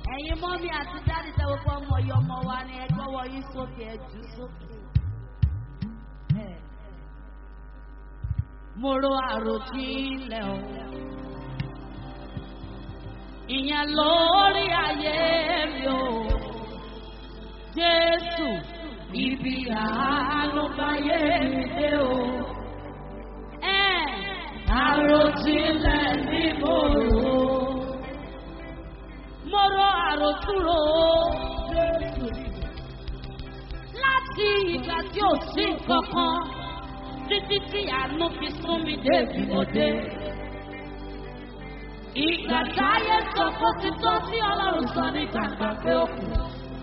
ẹ̀yin mọ́mí àti dáàdì tẹ́wọ́ fún ọmọ yìí ọmọ wa ni ẹ gbọ́wọ́ yín sókè ẹ jù sókè. Ẹ. mo ro àròjinlẹ̀ o ìyẹn lórí ayé mi o jésù ibi àánú báyé mi dé o. Ẹ. àròjinlẹ̀ ni mo rò ó mo rọ àròtúrò láti ìgbà tí ò sí nǹkan kan títí tí àánú fi sún mi dé ìmọ̀dé. Ìgbà táyé sọ kó ti tó tí Ọlọ́run sọ ní gbàgbà pé ó kù.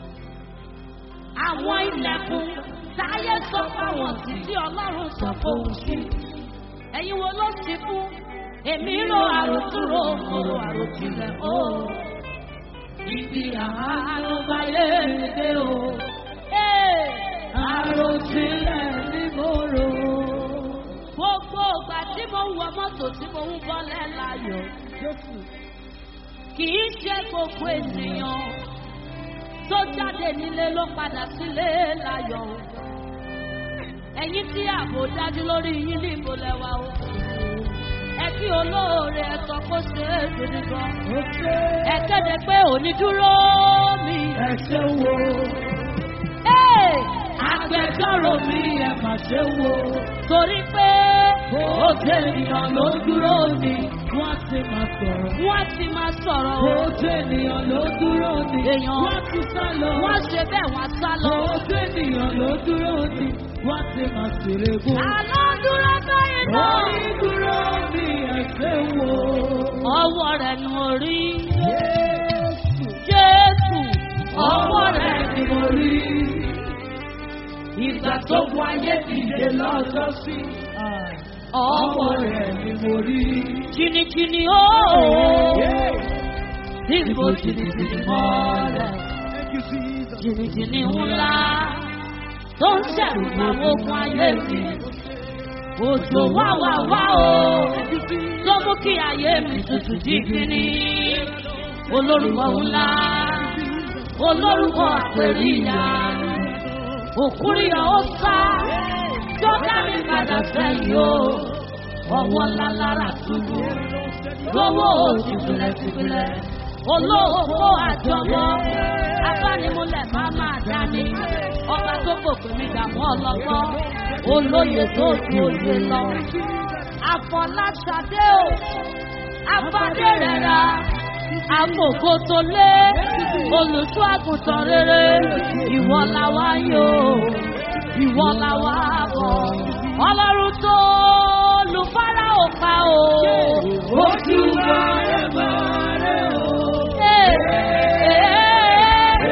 Àwọn ilẹ̀kùn táyé sọ fáwọn sí tí Ọlọ́run sọ fóun sí. Ẹ̀yin wo ló ti fún? Èmi ro àròtúrò, mo ro àròjinlẹ̀ o ibi àánú báyé mi dé o. Ee, Àròjinlẹ̀ ni mo rò. Gbogbo ìgbà tí mo ń wọ mọ́tò tí mo ń bọ́lẹ̀ láyọ̀. Kì í ṣe gbogbo ènìyàn tó jáde nílé ló padà sílé láyọ̀. Ẹ̀yin tí ààbò dájú lórí yín ní ìbòlẹ̀ wa o. Ẹ kí olóore ẹ sọ kó ṣe é gidi gan. Ẹ kéde pé òní dúró mi. Ẹ ṣe wo, Ee, agbẹjọ́rò mi ẹ mà ṣe wo. Torí pé Ó jẹ́ ènìyàn ló dúró ni wọ́n ti máa sọ̀rọ̀. wọ́n ti máa sọ̀rọ̀ Ó o. jẹ́ ènìyàn ló dúró ni Èèyàn. wọ́n ti sá lọ. Wọ́n ṣe bẹ́ẹ̀ wọ́n sá lọ. Ó jẹ́ ènìyàn ló dúró ni wọ́n ti máa ṣeré gún. Àlọ́ dúró báyìí náà. Orí dúró ni ẹ ṣe wo. Ọwọ́ rẹ̀ ni mo rí. Jésù. Jésù. Ọwọ́ rẹ̀ ni mo rí. Ìgbà tó bu ayé dìde lọ́jọ́ sí. Ọwọ́ rẹ̀ ni mo rí. Jìnnìjìnnì ó. Níbo jìnnìjìnnì mọ́lẹ̀. Jìnnìjìnnì ńlá. Tó ń ṣẹ̀rù àwọn ogun ayé mi. Òjò wá wá wá o. Tó mú kí ayé mi tutù jígínní. Olórúkọ ńlá. Olórúkọ àpèríyá. Òkúrìyà ó sá. Tó dá mi padà sẹ́yìn o. Ọwọ́ ńlá lára túbú. Lówó oṣù tìlẹ̀tìlẹ̀. Olóòkó àjọmọ́. Abánimúlẹ̀ máa máa dání. Ọba tó gòkè mi dààmú ọlọ́gbọ́n. Olóyè tó ju òye lọ. Àfọláṣadé o. Afádé rẹ̀ ra. Àmọ̀kò tó lé. Olùṣọ́ àgùntàn rere. Ìwọ la wá yó. Ìwọ la wá bọ̀. Ọlọ́run tó lùfárá ò pa o. Ojú wa ẹ máa rẹ̀ o. Ee, ee,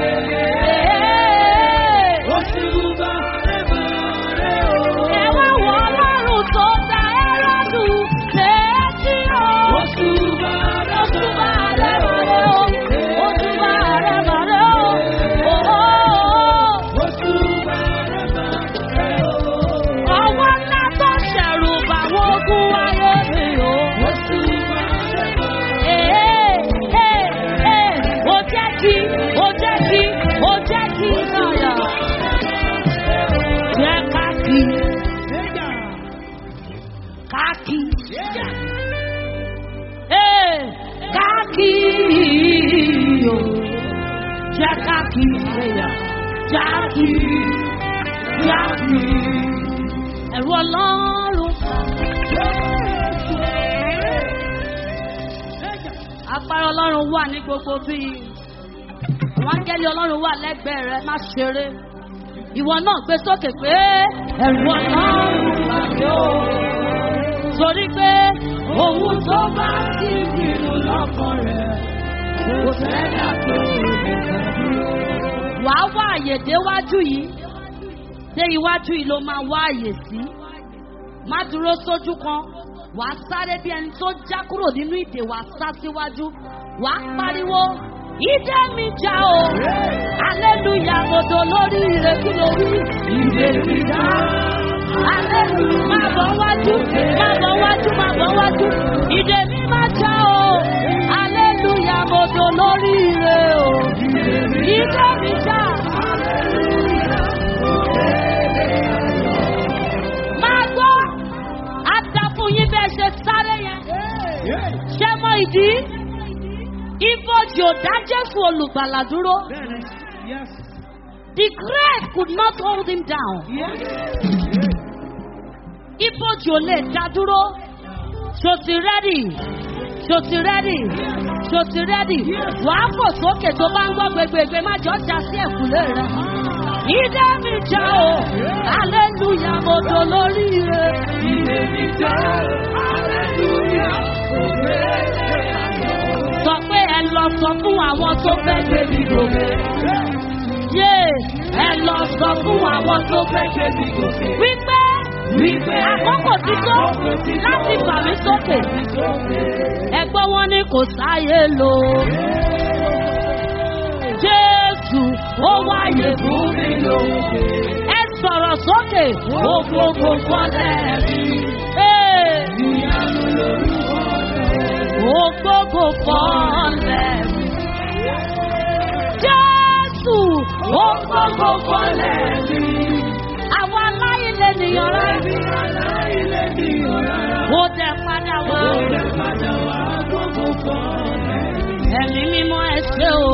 ee. Ojú wa ẹ máa rẹ̀ o. Ẹ wá wọ Ọlọ́run tó dá Ẹ́rọ́dù létí o. Ojú wa ẹ Ojúbà máa rẹ̀ rẹ̀ màrẹ́ o. Ojúbà rẹ̀ màrẹ́ o. Òhó. Ojú wa ẹ máa rẹ̀ o. Ọwọ́ ńlá tó ṣẹ̀rù bàwọn ogun ayé mi o. Ojú wa ẹ máa Ee, ee, ee. Ó jẹ́ kí, ó jẹ́ kí, ó jẹ́ kí náyà. Jẹ́ ká kí, ká kí. Ee, ká kí o. Jẹ́ ká kí ẹ̀yà. Já kí, já kí. Ẹ̀rù ọlọ́run. Agbára ọlọ́run wà ní gbogbo bíi. Àwọn áńgẹ́lì ọlọ́run wà lẹ́gbẹ̀ẹ́ rẹ má ṣeré. Ìwọ náà gbé sókè pé ẹ̀rù ọlọ́run wà ní o. Torí pé òun tó bá ti gbìrù lọ́kàn rẹ̀ kò sẹ́dá tó lè dúró. Wàá wá àyè déwájú yìí. Dé iwájú yìí ló máa wá àyè sí. Má dúró sójú kan. Wàá sáré bí ẹni tó já kúrò nínú ìdè wàá sá síwájú. Wàá pariwo. Ìdè mi já o. Aleluya modo lórí ìrètí lórí. Ìdè mi já. Aleluya máa bọ̀ wájú. Máa bọ̀ wájú. Máa bọ̀ wájú. Ìdè mi máa já o. Aleluya modo lórí ìrè o. Ìjọ mi jà. Máa gbọ́, á dá fún yín bẹ́ẹ̀ ṣe sáré yẹn. Ṣé mọ ìdí? Ibojì ò dá Jésù olùgbàlà dúró. Yes. The grave could not hold him down. Yes. Ibojì ò lè dá dúró. Ṣo ti rẹ́dì? Ṣo ti rẹ́dì? Ṣo ti rẹ́dì? Wàá fò sókè tó bá ń gbọ́ gbẹgbẹgbẹ má jọ já sí ẹ̀kúlé rẹ̀. Ìdá mi já o, aleluya mo dò lórí rẹ̀. Ilé mi jẹ́ hallelujah. Sọ pé ẹ lọ sọ fún àwọn tó fẹ́ gbé mi gòkè. Yé ẹ lọ sọ fún àwọn tó fẹ́ gbé mi gòkè. Wípé Wípé àkókò ti tó láti fà mí sókè. Ẹgbọ́n wọn ni kò sáyé lò. Jésù ó wáyé fún mi lò. Ẹ sọ̀rọ̀ sókè, ó gbogbo fọ́lẹ̀ mi. Ó gbogbo fọ́lẹ̀ mi. Jésù ó gbogbo fọ́lẹ̀ mi. Àwọn aláìlẹ̀ nìyàn rẹ̀. Ó dẹ̀ padà wá. Ẹ̀mí mímọ́ ẹ ṣé o.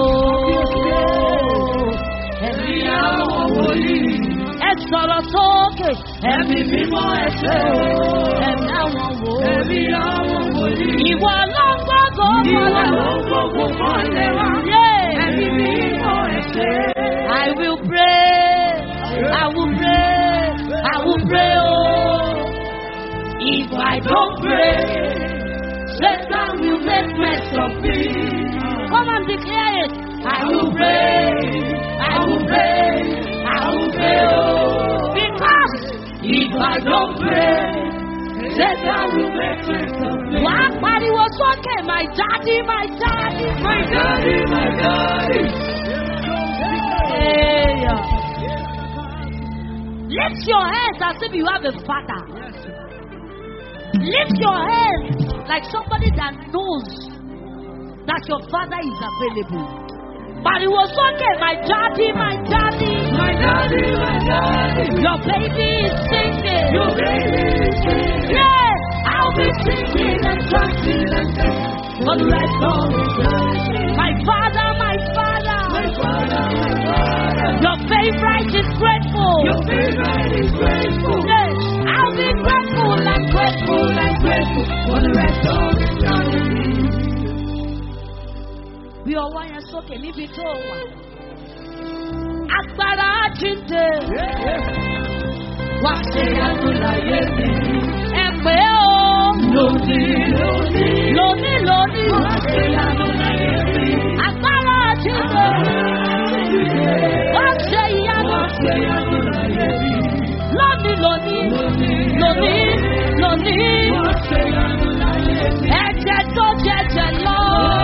Ẹ̀mí àwọn wòlíì. Ẹ sọ̀rọ̀ sókè. Ẹ̀mí mímọ́ ẹ ṣé o. Ẹ̀mí àwọn wòlíì. Ìwọ ló ń gbọ́dọ̀ fọlẹ̀ wá. Ẹ̀mí mímọ́ ẹ ṣé. I will pray. I will pray. I will pray oh. If I don't pray. Satan will make mess of me. Come and declare it. I will pray. I will pray. I will pray. Oh, because if I don't pray, Satan will make mess of me. Wàá pariwo sókè, my daddy, my daddy, my daddy, my daddy. Hey. Lift your hands as if you have a father. Lift your hands like somebody that knows that your father is available. Pariwo sókè, my daddy, my daddy. My daddy, my daddy. Your baby is singing. Your baby is singing. Yeah, I'll be singing and dancing and dancing for the rest of the day. My father, my father. My father, my father. Your favorite is grateful. Your favorite is grateful. Yeah, I'll be grateful and grateful and grateful for the rest of eternity. Bí ọwọ́ yẹn sókè níbi tó wà. Agbára jíǹde. Wá ṣe àtúnláyé mi. Ẹ pé o. Lónìí, lónìí. Lóní lóní. Wá ṣe àtúnláyé mi. Agbára jíǹde. Wá ṣe ìyanu. Wá ṣe àtúnláyé mi. Lóní lóní. Lóní lóní. Wá ṣe àtúnláyé mi. Ẹ̀jẹ̀ tó jẹjẹ lọ.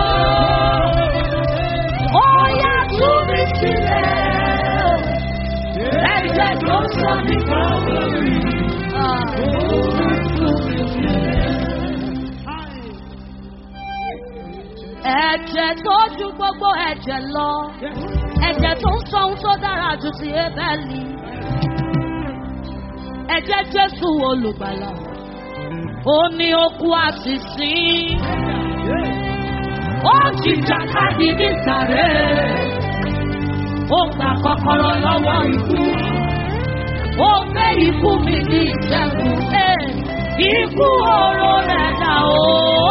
Ó yá tú mi sílẹ̀. Ẹ̀jẹ̀ tó sọ mí Calvary. Ẹ̀jẹ̀ tó ju gbogbo ẹ̀jẹ̀ lọ. Ẹ̀jẹ̀ tó ń sọ ohun tó dára jù sí Ebẹ́lì. Ẹ̀jẹ̀ Jésù olùgbàlà. Ó ní okú àṣìṣí. Ó jìjà káàdì ní sàrẹ́. Ó gba kọ́kọ́rọ́ lọ́wọ́ ikú. Ó gbé ikú mi ní ìṣẹ́gun. Ẹ̀, Ikú oró rẹ̀ dà o.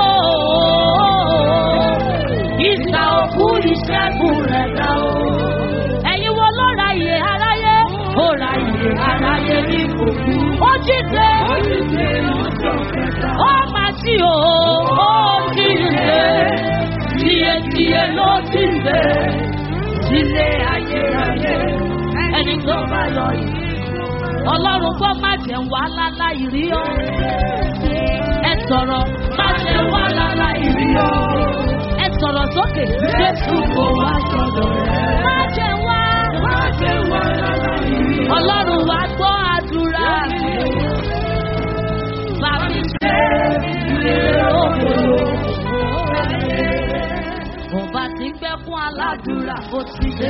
Ìsà òkú ìṣẹ́gun rẹ̀ dà o. Ẹ̀yin wo ló ra iye aráyé? Ó ra iye aráyé ní òkú. Ó jíde. Ó ti ṣe ọjọ́ kẹta. Ó máa jí o. Ó jíde. Tíyetíye ló jíde. Sílé ayérayé. Ẹni tó bá yọ yìí. Ọlọ́run gbọ́ má jẹ́ wá lálá ìrí ọ́. Ẹ sọ̀rọ̀ má jẹ́ wá lálá ìrí ọ́. Ẹ sọ̀rọ̀ sókè. Jésù kò wá sọ̀dọ̀ rẹ̀. Má jẹ́ wá. Má ṣe wá lára ìrìn. Ọlọ́run wá gbọ́ àdúrà. Bàbí ṣe ilé òkòlò. Ọba ti gbẹ́kún aládùúrà ó ti dé.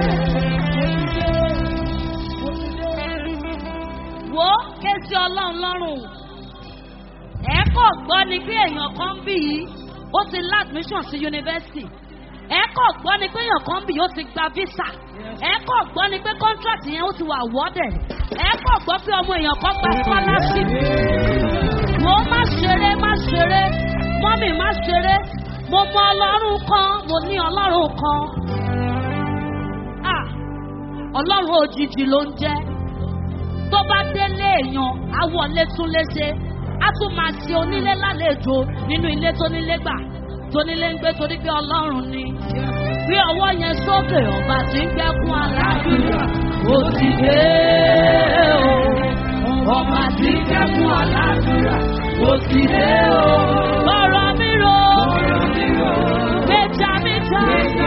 Wo kéésì ọlọ́run lọ́rùn. Ẹ kọ̀ gbọ́ ni pé èèyàn kan bì í, ó ti lá admission sí yunifásitì. Ẹ kọ̀ gbọ́ ni pé èèyàn kan bì í, ó ti gba visa. Ẹ kọ̀ gbọ́ ni pé contract yẹn ó ti wà awarded. Ẹ kọ̀ gbọ́ pé ọmọ èèyàn kan gba scholarship. Mo má ṣeré má ṣeré, mọ́mì má ṣeré. Mo mọ ọlọ́run kan, mo ní ọlọ́run kan. Ah! Ọlọ́run òjijì ló ń jẹ́ tó bá délé èèyàn á wọlé tún léṣe á tún máa ṣe onílé lálejò nínú ilé tó nílé gbà tó nílé ń gbé torí pé ọlọ́run ni. bí ọwọ́ yẹn sókè ọba tí ń gbẹ́kún aládùúrà ó ti dé o. ọba tí ń gbẹ́kún aládùúrà ó ti dé o. ọ̀rọ̀ mi ro gbèjà mi já.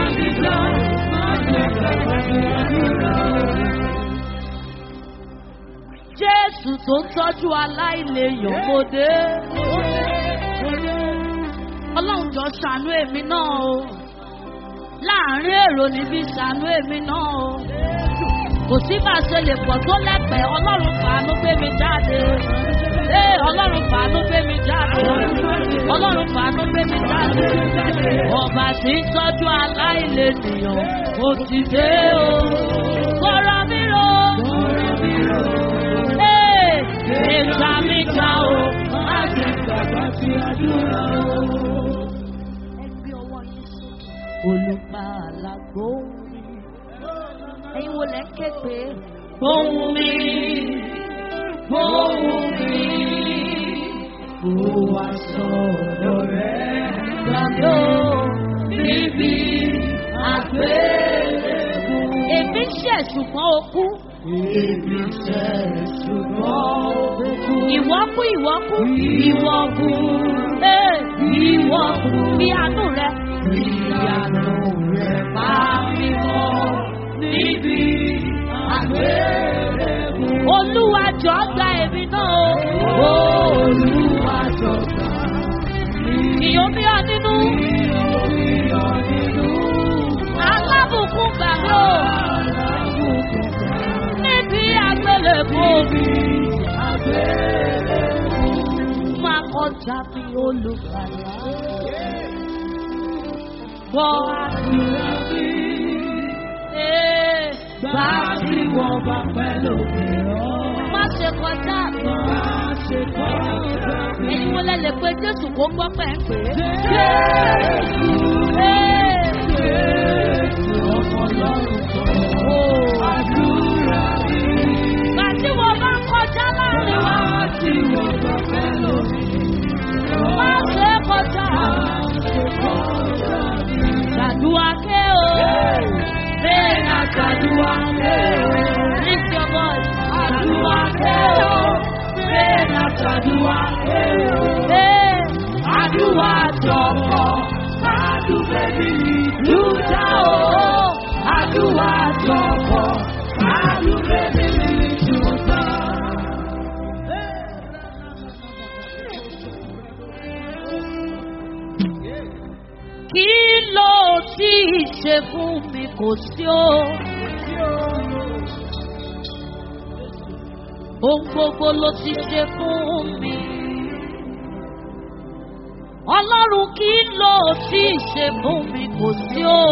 Jésù tó ń tọ́jú aláìlèyàn mo dé. Ọlọ́run jọ ṣàánú èmi náà o. Láàárín èrò níbi ṣàánú èmi náà o. Kò sí bá a ṣe lè pọ̀ tó lẹ́pẹ̀ẹ́, Ọlọ́run fàánú gbé mi jáde. Ee Ọlọ́run fàánú gbé mi jáde. Ọlọ́run fàánú gbé mi jáde. Ọba tí ń tọ́jú aláìlèyàn ó ti dé o. Kọ́ra mi ro. Ee ìgbà mi gbà o. Má ṣe gbàgbọ́ sí àdúrà o. Ẹ gbé ọwọ́ yín sókè. Olùpàlà gbóhùn mi. Ẹ̀yin wo lẹ́ ń ké pé? Gbóhùn mi. Gbóhùn mi. Ó wá sọ̀rọ̀ rẹ̀. Gbàgbé o. Bíbí àgbélébù. Èmi ṣẹ̀ ṣùgbọ́n o kú. Èmi ṣẹ̀ ṣùgbọ́n òkú. Ìwọ kú ìwọ kú. Ìwọ kú. Ee ìwọ kú. Bí àánú rẹ. Ìyanu rẹ̀ bá mi mọ́ níbi àgbélébù. Olúwa jọ gba èmi náà o. Olúwa jọ̀gbà Ìyó bí ọ nínú. ìyọ̀ nínú Alábùkún gbà mí o. alábùkún Níbi àgbélébùú mi. àgbélébù. Máa kọjá bí olùkàlà. Gbọ́ àdúrà mi. Ee Bá tí wọ́n bá pẹ́ lókè ọ́. má ṣe kọjá mi. Má ṣe kọjá mi. Èyí mo lẹ lè pe Jésù kó gbọ́ pẹ̀ ń pè é. Jésù, Ee Jésù, ọmọ Ọlọ́run kan. o. Àdúrà mi. Gbà tí wọ́n bá kọjá láàrin wa. Bá tí wọ́n bá pẹ́ lókè ọ́. Má ṣe kọjá. Má ṣe kọjá mi. Gbàdúrà ké o. Bẹ́ẹ̀ ni Àdúrà mi. Lift your voice. Àdúrà mi. Bẹ́ẹ̀ ni àtàdúrà mi. Ee Àdúrà jọ̀pọ̀, àdúgbò mi lùdà o. Àdúrà jọ̀pọ̀, àdúgbò mi lùdà. kí ló tí ì ṣe fún mi kò sí o. Ohun gbogbo ló ti ṣe fún mi. Ọlọ́run kí ló tí ì ṣe fún mi kò sí o.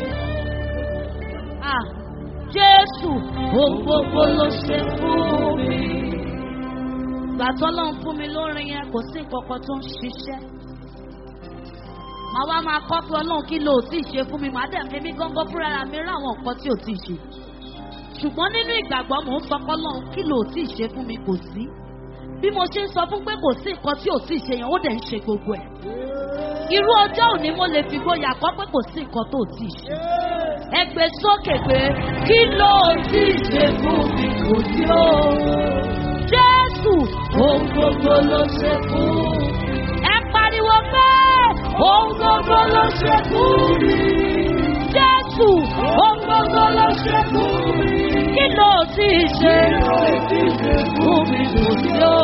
Ah, Jésù ohun gbogbo ló ṣe fún mi. Gbàtọ́ lọ́n fún mi lórin yẹn kò sí nǹkan kan tó ń ṣiṣẹ́ màá wá máa kọ́ pé ọlọ́run kí ló ti ṣe fún mi màá dẹ̀ èmi gángan fúnra mi rí àwọn nǹkan tí ò tí ì ṣe ṣùgbọ́n nínú ìgbàgbọ́ mò ń sọ pé ọlọ́run kí ló ti ṣe fún mi kò sí bí mo ṣe ń sọ fún pé kò sí nǹkan tí ò tí ì ṣe yẹn ó dẹ̀ ń ṣe gbogbo ẹ̀ irú ọjọ́ òní mo lè fi gbóyà kọ́ pé kò sí nǹkan tó tí ì ṣe ẹ gbé sókè pé kí ló ti ṣe fún mi kò sí o jésù ohun gbogbo ló ṣe fún ẹ pariwo pé ohun gbogbo ló ṣe fún mi jésù ohun gbogbo ló ṣe fún mi kí ló ti ṣe fún mi kò sí o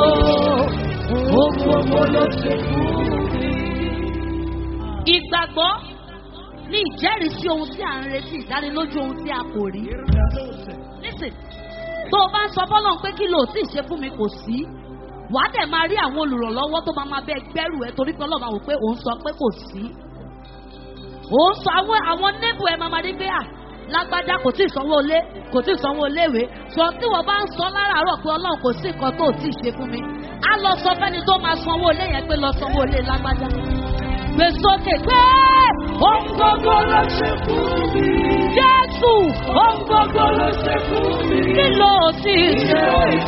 ohun gbogbo ló ṣe fún mi ìgbàgbọ́ ní ìjẹ́rìísí ohun tí à ń retí ìdánilójú ohun tí a kò rí. listen tó o bá ń sọ fọ́lọ́n pé kí ló tí ì ṣe fún mi kò sí wàá dẹ̀ máa rí àwọn olùrànlọ́wọ́ tó máa máa bẹ gbẹ́rù ẹ torí pé ọlọ́run máa wò pé òun sọ pé kò sí. òun sọ àwọn àwọn nébù ẹ máa máa dé pé à lágbájá kò tí ì sanwó ilé kò tí ì sanwó iléèwé sọ tí wọ́n bá ń sọ láràárọ̀ pé ọlọ́run kò sí nǹkan tó ò tí ì ṣe fún mi á lọ sọ fẹ́ni tó máa sanwó ilé yẹn pé lọ sanwó ilé lágbájá gbé sókè pé ohun gbogbo ló ṣe fún mi. Jésù ohun gbogbo ló ṣe fún mi. Kí ló ti ṣe?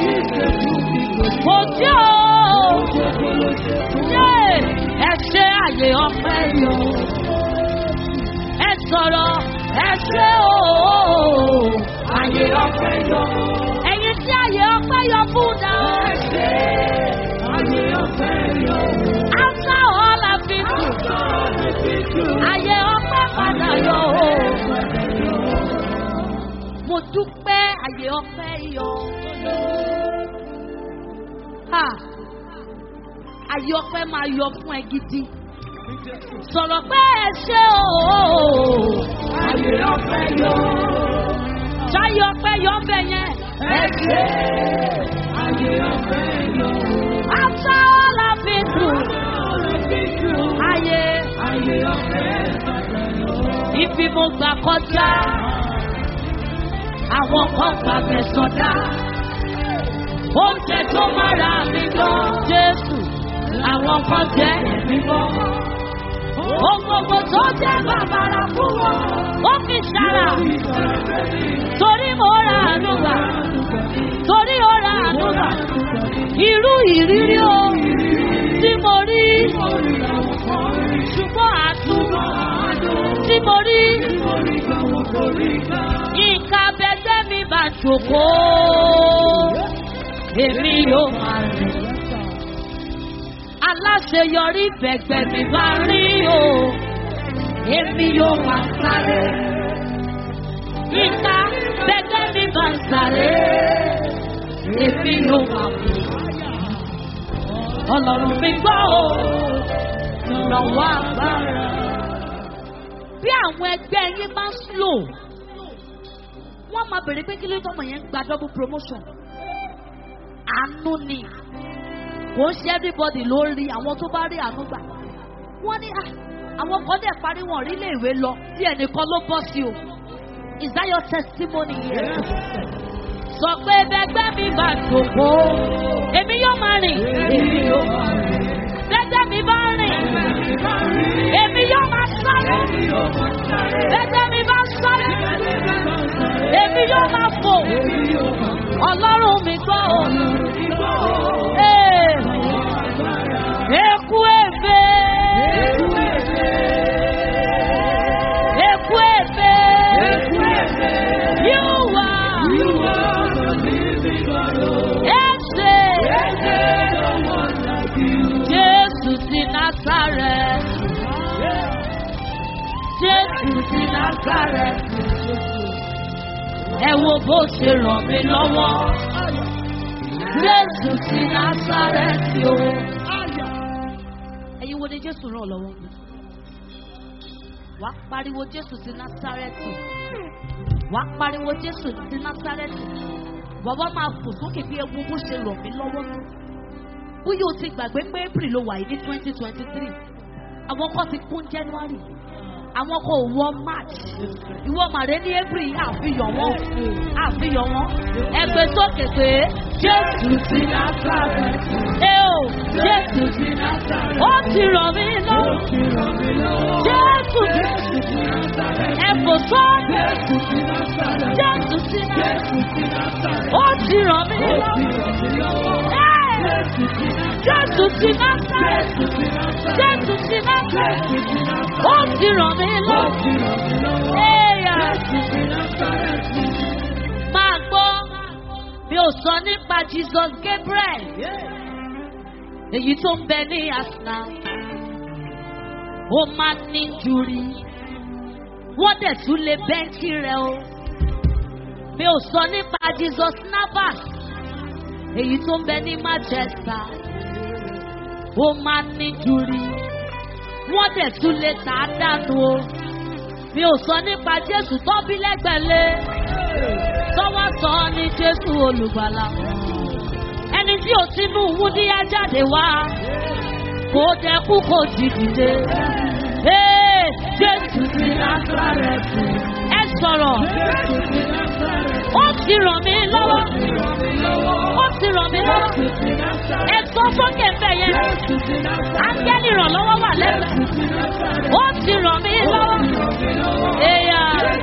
Kò tí o. Ṣé ẹ ṣe àyè ọpẹ́ yọ? Ẹ sọ̀rọ̀ ẹ ṣe o. Àyè ọpẹ́ yọ. Ẹyin tí àyè ọpẹ́ yọ fún náà. Ẹ ṣe àyè ọpẹ́ yọ. After all I've been through. Ayé ọpẹ́ padà yọ o. Mo dúpẹ́ ayé ọpẹ́ yọ. Ha! Ayé ọpẹ́ máa yọ fún ẹ gidi. Sọ̀rọ̀ pé ẹ ṣe o. Ayé ọpẹ́ yọ. Ṣáyé ọpẹ́ yọ ń bẹ̀ yẹn. Ẹ ṣe ayé ọpẹ́ yọ. After all I've been through. Ayé ayé ọpẹ́ ibi mo gbà kọjá àwọn kan gbà mí sọdá oúnjẹ tó mára mi gan jésù àwọn kan jẹ ẹ̀mí mọ́ ohun gbogbo tó jẹ́ bàbàrà fún wọn ó fi ṣàrà torí mo ra ànúgbà torí ó ra ànúgbà irú ìrírí o tí mo rí ṣùgbọ́n àtúbọ̀ tí mo rí nǹkan abẹ́gbẹ́ mi bá jòkó èmi yóò máa rìn aláṣeyọrí bẹ̀gbẹ̀ mi bá rí o èmi yóò máa sáré nǹkan bẹ́gbẹ́ mi bá ń sáré èmi yóò máa bù ọlọ́run mi gbọ́ o lọ́wọ́ agbára bí àwọn ẹgbẹ́ yín bá ń slow wọ́n máa bèrè pé kí ló tọ́mọ yẹn ń gba double promotion àánú ni kò ń ṣe everybody ló rí àwọn tó bá rí àánú gbà wọ́n ní "Ah, àwọn kan dẹ̀ parí wọn rí ilé ìwé lọ tí ẹnìkan ló bọ́ sí o is that your testimony here? sọ pé bẹgbẹ́ mi bá jòkó èmi yóò máa rìn èmi yóò máa rìn bẹgbẹ́ mi bá rìn èmi yóò máa sáré bẹgbẹ́ mi bá sáré èmi yóò máa fò ọlọ́run mi gbọ́ o. Ee, Eku efe. Eku efe. Yíwá. Ese. Jésù ti Násàrẹ̀. Jésù ti Násàrẹ̀. Ẹ wo bó ṣe ràn mí lọ́wọ́. Jésù ti Násàrẹ́tì o. Ẹyin wo ni Jésù ràn lọ́wọ́? Wà á pariwo Jésù ti Násàrẹ́tì. Wà á pariwo Jésù ti Násàrẹ́tì. Bàbá máa fò sókè bí ewu bó ṣe ràn mí lọ́wọ́. Bóyá o ti gbàgbé pé April ló wà yìí ní twenty twenty three. Àwọn kan ti kún January. Àwọn kan ò wọ March. Ìwọ màrẹ́ ní April yìí àfihàn wọn. Àfihàn wọn. Ẹgbẹ́ sókè pé Jésù ti Násàrẹ́tì. Ẹ o Jésù ti Násàrẹ́tì. Ó ti ràn mí lọ́wọ́. Jésù ti Ẹ fò sọ́. Jésù ti Jésù ti Násàrẹ́tì. Ó ti ràn mí lọ́wọ́. Ẹ! Jésù ti Násàrẹ́tì. Jésù ti Násàrẹ́tì. Ó ti ràn mí lọ́wọ́. Ẹ̀yà máa gbọ́ mi ò sọ nípa Jesus Gabriel èyí tó ń bẹ ní Arsenal ó máa ní jùrí wọ́n dẹ̀ tún lè bẹ́ńkì rẹ̀ o mi ò sọ nípa Jesus Navas èyí tó ń bẹ ní Manchester ó máa ní jùrí wọ́n dẹ̀ tún lè tà á dànù o mi ò sọ nípa jésù tó bí lẹ́gbẹ̀lé tọ́wọ́ sọ ní jésù olùgbàlà ẹni tí ò sínú wúndíá jáde wá kò dẹkú kò jí dìde Ee, jésù ti násàrẹ́tì ẹ sọ̀rọ̀ ó ti ràn mí lọ́wọ́ ó ti ràn mí lọ́wọ́ ẹ sọ sókè ń bẹ̀ yẹn ángẹ́lì ìrànlọ́wọ́ wà lẹ́nu ó ti ràn mí lọ́wọ́ èèyà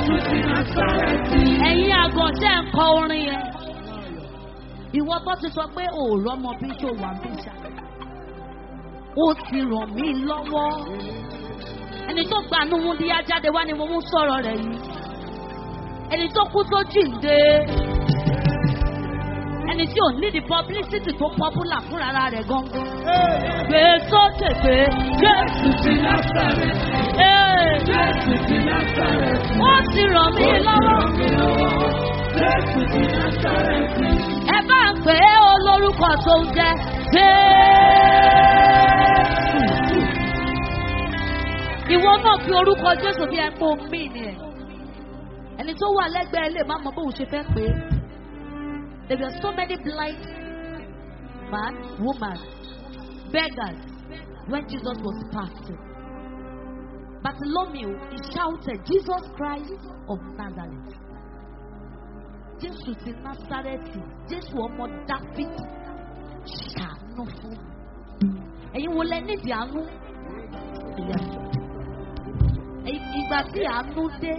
ẹ̀yin àgàn tẹ́ ń kọ orin yẹn ìwọ tó ti sọ pé òòrọ̀ ọmọ bí ṣó wà bí ṣá ó ti ràn mí lọ́wọ́ ẹni tó gbanú wúndíá jáde wá ni mo mú sọ̀rọ̀ rẹ̀ yìí ẹni tó kú tó jíǹde ẹni tí ò ní di publicity tó popular fúnra rẹ̀ gangan gbé sókè pé jésù ti Ee, ó ti ràn mí lọ́wọ́ ẹ bá ń pè é olórúkọ tó ń jẹ jésù ìwọ náà fi orúkọ jésù bí ẹ pé omi ni ẹ ẹni tó wà lẹ́gbẹ̀ẹ́ lè má mọ bóun ṣe fẹ́ pé there were so many blind man woman beggars when jesus was passing bartholomew he shouted jesus christ of nazareth jésù ti násárẹ́tì jésù ọmọ dáfídì ṣàánú fún mi ẹ̀yin wo lẹ nídìí àánú Yes. Ẹ- ìgbà tí àánú dé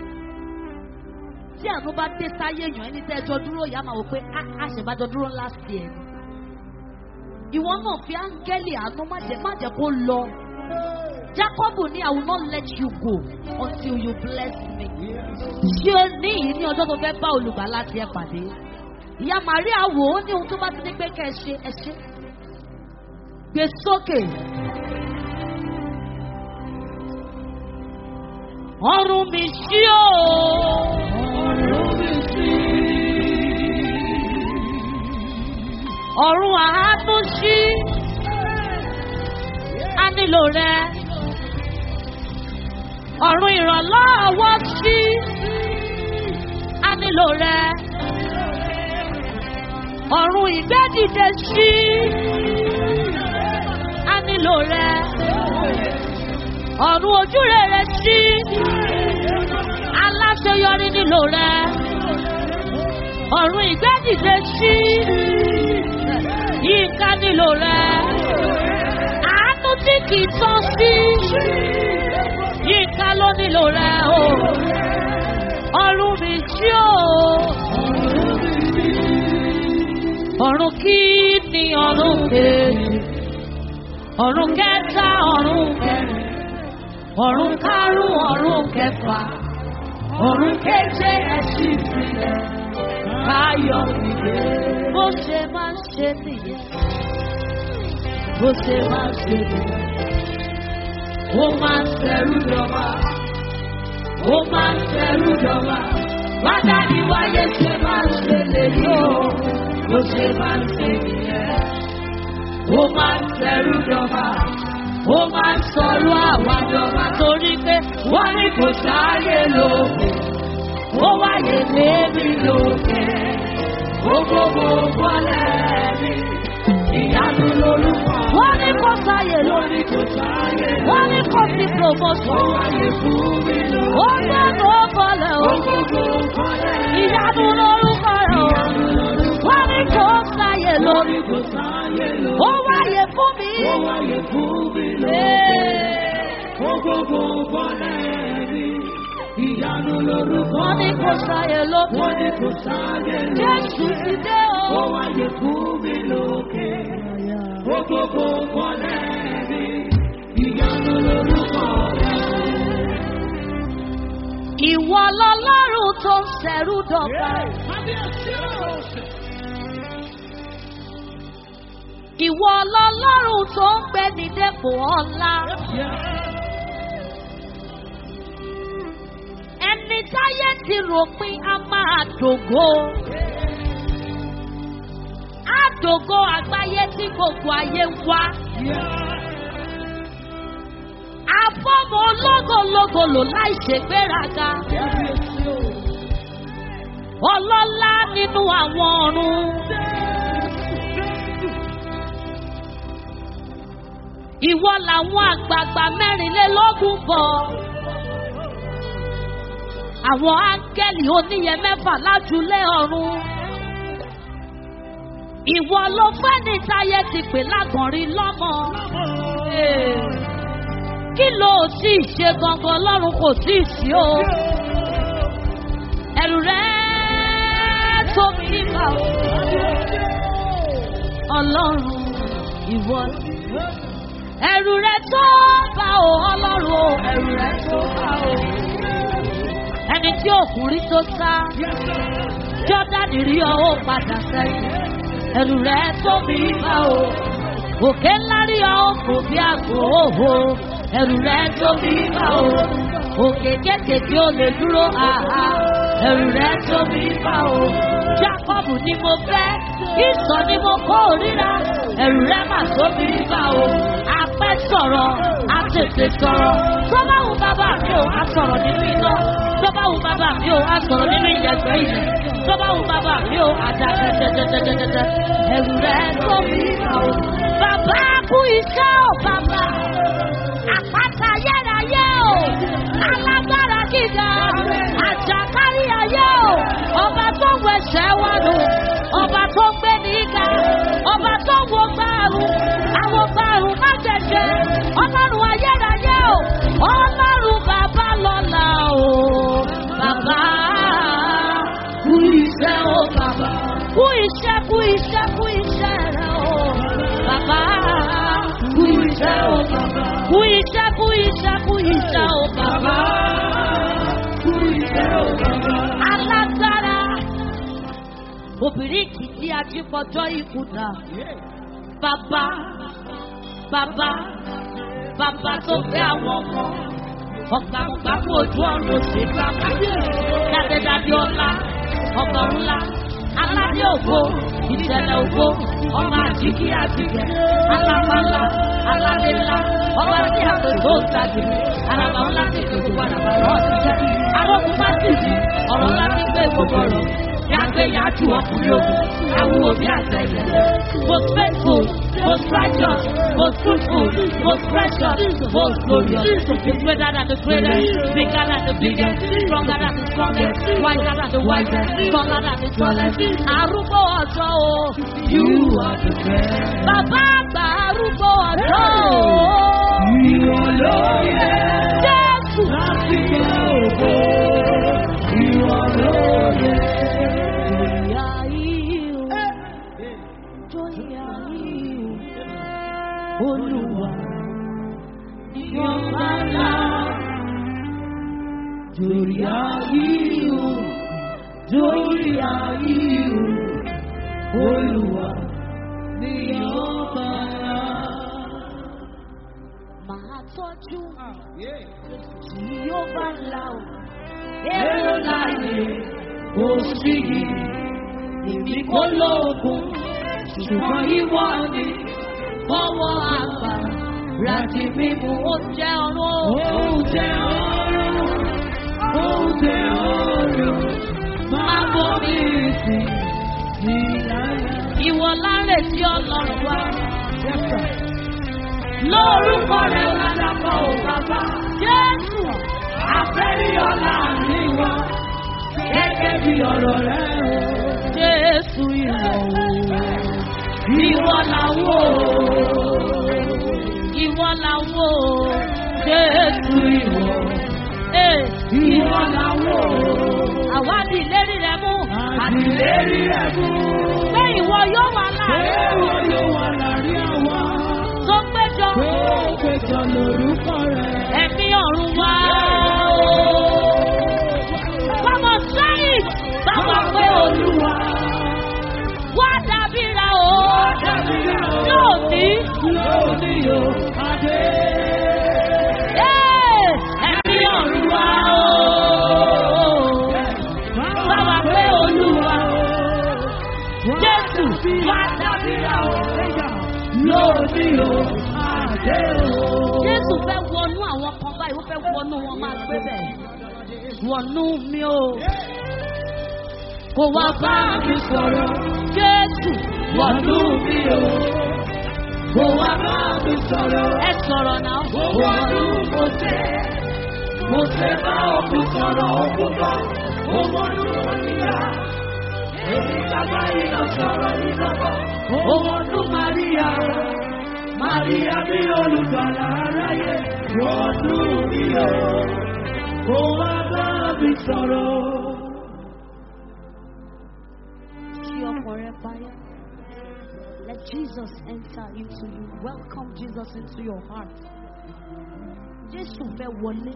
tí àánú bá dé sáyé èèyàn ẹni tẹ́ ẹjọ́ dúró ìyá máa wò pé "Á, àṣẹ̀bájọ́ dúró last year ni ìwọ náà fi áńgẹ́lì àánú má jẹ́ má jẹ́ kó lọ Jákọ́bù ní I will not let you go until you bless me ṣé o ní yìí ní ọjọ́ tó fẹ́ bá olùgbàlà tiẹ̀ pàdé ìyá Màríà wò ó ní ohun tó bá ti ní pé kẹ́ ẹ ṣe ẹ ṣe gbé sókè. ọrùn mi ṣí o. ọ̀run àánú ṣí. a nílò rẹ. ọ̀run ìrànlọ́wọ́ ṣí. a nílò rẹ. ọ̀run ìgbẹ́dìde ṣí. a nílò rẹ. ọ̀run ojúrere ṣí. aláṣeyọrí nílò rẹ. ọ̀run ìgbẹ́dìde ṣí. yínká nílò rẹ. àánú tí kì í tán sí. yínká ló nílò rẹ o. ọ̀run mi ṣí o. ọ̀run kí ni ọ̀run kejì. ọ̀run kẹta ọ̀run kẹrin ọ̀run karùn-ún ọ̀run kẹfà ọ̀run keje ẹ̀sìn ìpìlẹ̀ káyọ̀ ìgbé. bó ṣe máa ń ṣe nìyẹn bó ṣe máa ń ṣe nìyẹn ó máa ń tẹrú dọ́gba ó máa ń tẹrú dọ́gba wádà ní wáyé ṣe máa ń ṣe lèyí o bó ṣe máa ń ṣe nìyẹn ó máa ń tẹrú dọ́gba ó máa ń sọ̀rọ̀ àwọn àjọba torí pé wọ́n ní kò sáyé lókè ó wáyé lébi lókè ó gbogbo bọ́lẹ̀ mi ìyanu lórúkọ. wọ́n ní kò sáyé lórí kò sáyé wọ́n ní kò sí promotion. ó wáyé fún mi lókè ó gbogbo bọ́lẹ̀ ó gbogbo bọ́lẹ̀ ìyanu lórúkọ rẹ̀ ó wọ́n ní kò sáyé lórí kò sáyé lórí ó wáyé fún mi. ó wáyé fún mi lókè ó gbogbo bọ́lẹ̀ mi ìyanu lórúkọ wọ́n ní kò sáyé lókè wọ́n ní kò sáyé lókè jésù ti dé o ó wáyé fún mi lókè ó gbogbo bọ́lẹ̀ mi ìyanu lórúkọ rẹ̀. Ìwọ lọlọ́run tó ń ṣẹ̀rú dọ̀gba. Ìwọ lọlọ́run tó ń gbé ní dépò ọ̀la. Ẹni táyé ti ròpin a máa dògo. Á dògo àgbáyé tí gbogbo ayé ń wá. Á fọ́ọ̀mù ológologo lò láì ṣègbéraga. Ọlọ́lá nínú àwọn ọ̀run. Ìwọ làwọn àgbààgbà mẹ́rìnlélógún bọ̀. Àwọn áńgẹ́lì oníyẹ mẹ́fà lájúlé ọ̀run. Ìwọ ló fẹ́ ní táyé ti pè lágànrin lọ́mọ. Kí ló sì ṣe gangan lọ́run kò sí sí o? Ẹ̀rù rẹ̀ tóbi nípa o. Ọlọ́run ìwọ. Ẹ̀rù rẹ̀ tó bá o ọlọ́run o. Ẹ̀rù rẹ̀ tó bá o. Ẹni tí òkùnrin tó sá. Jọ́dánì rí ọ ó padà sẹ́yìn. Ẹ̀rù rẹ̀ tóbi bá o. Òkè ńlá rí ọ ó kò bí àgbò òhò. Ẹ̀rù rẹ̀ tóbi bá o. Òkè kékèké ó lè dúró àhá. Ẹ̀rù rẹ̀ tóbi bá o. Jákọ́bù ni mo fẹ́. Ìsọ̀ ni mo kó ríra. Ẹ̀rù rẹ̀ mà tóbi bá o. Apẹ́ sọ̀rọ̀, a tètè sọ̀rọ̀. Tó bá wù bàbá mi ò, a sọ̀rọ̀ nínú iná. Tó bá wù bàbá mi ò, a sọ̀rọ̀ nínú ìyẹ̀gbẹ́ ilẹ̀. Tó bá wù bàbá mi ò, a dà dẹ́dẹ́dẹ́dẹ́dẹ́dẹ́. Ẹ̀rù rẹ̀ tóbi bá o. Bàbá kú iṣẹ́ ò bàbá. Àpáta yẹ́rayé o. Alágbára gíga. Àjàkárí ayé o. Ọba tó ń wẹ̀ṣẹ̀ wá nù. Ọba tó ń gbé ní ìka. Ọba tó ń wo gbàrú. Àwọn gbàrú má jẹjẹ. Ọlọ́run ayérayé o. Ọlọ́run bàbá lọ́la o. Bàbá kú iṣẹ́ o bàbá. Kú iṣẹ́ kú iṣẹ́ kú iṣẹ́ rẹ o. Bàbá kú iṣẹ́ o bàbá. Kú iṣẹ́ kú iṣẹ́ kú iṣẹ́ o bàbá. Kú iṣẹ́ o bàbá. Alágbára. Obìnrin kìí ajípọ̀jọ́ ìkùnà. Bàbá bàbá bàbá tó fẹ́ àwọn ọmọ. Ọ̀gbàmùgbàmù ojú ọ̀run òsè bàbá. Dádédádé ọlá ọba ńlá. Aládé ògo ìṣẹ̀lẹ̀ ògo ọmọ àjíkí àjíkẹ́. Alábàlá aládé ńlá ọba tí a pè tó gbàgbé. Àràbà ńlá ti pè gbogbo àràbà náà ti jẹ́. Àwọn kò bá sì jí ọ̀rọ̀ ńlá ti gbé gbogbo ọ̀rọ̀. Yàgbé yàjú ọkùnrin ogun. Àwọn òbí àtẹ̀yẹ. Most faithful, most righteous, most truthful, most precious, most glorious. The greater than the greatest, bigger than the biggest, stronger than the strongest, wiser than the wisest, taller than the tallest. Arúgbó ọjọ́ o. You are the best. Bàbá àgbà arúgbó ọjọ́ o. Ìwọ ló yẹ Jésù. láti gbé ògo. Ìwọ ló yẹ. Ìyá yìí o. Tó ìyá yìí o. Olúwa. Ìyọ̀nba ńlá. Torí àyíò, torí àyíò, Olúwa ni ọba ńlá. Màá tọ́jú tí yóò bá la o. Èrò láyé kò sí yìí, èmi kò lóògùn, ṣùgbọ́n ìwọ ni Fọwọ́ àgbà láti mímú oúnjẹ ọ̀run o. oúnjẹ ọ̀run, oúnjẹ ọ̀run, máa bọ́ mi sí ìlànà. Ìwọ láre tí ọlọ́run wá. Lórúkọ rẹ̀ ládàpọ̀ ò bàbá. Jésù. Àfẹ́rí ọ̀la mi wá, gẹ́gẹ́ bí ọ̀rọ̀ rẹ̀ o. Jésù ìwọ o. Ìwọ làwọ̀ Ìwọ làwọ̀ o. Jésù ìwọ. Ee, ìwọ làwọ̀ àwa ní ìlérí rẹ mú. àtìlérí rẹ̀ mú. Pé ìwọ yóò wà láàrin Èrò yóò wà láàrin àwa, tó péjọ. pé ó péjọ lórúkọ rẹ̀. Ẹ̀mí ọ̀run wá. Bàbá sẹ́yìn. Bàbá pé olúwa. Wá dàbíra o. Yóò ní. Lónìí yóò adé. Ee, Ẹ̀mí ọ̀run wá o. Bàbá pé olúwa. Jésù wá dàbíra o. Lónìí yóò adé o. Jésù fẹ́ wọnú àwọn kan báyìí ó fẹ́ wọnú wọn máa gbé bẹ̀. Wọnú mi o. Kò wá bá mi sọ̀rọ̀. Jésù wọnú mi o. Kò wá bá mi sọ̀rọ̀. Ẹ sọ̀rọ̀ náà. Wọnú mo tẹ̀. Mo tẹ̀ bá òkú sọ̀rọ̀ òkú bọ̀. Mo wọnú oníyà. Èmi bàbá iná sọ̀rọ̀ iná bọ̀. Mo wọnú Màríà. Màríà bí olùgbàlà aráyé. Wọnú mi o. Kò wá bá mi sọ̀rọ̀. Ṣí ọkàn rẹ payá. Let Jesus enter into you. Welcome Jesus into your heart. Jésù fẹ́ wọlé.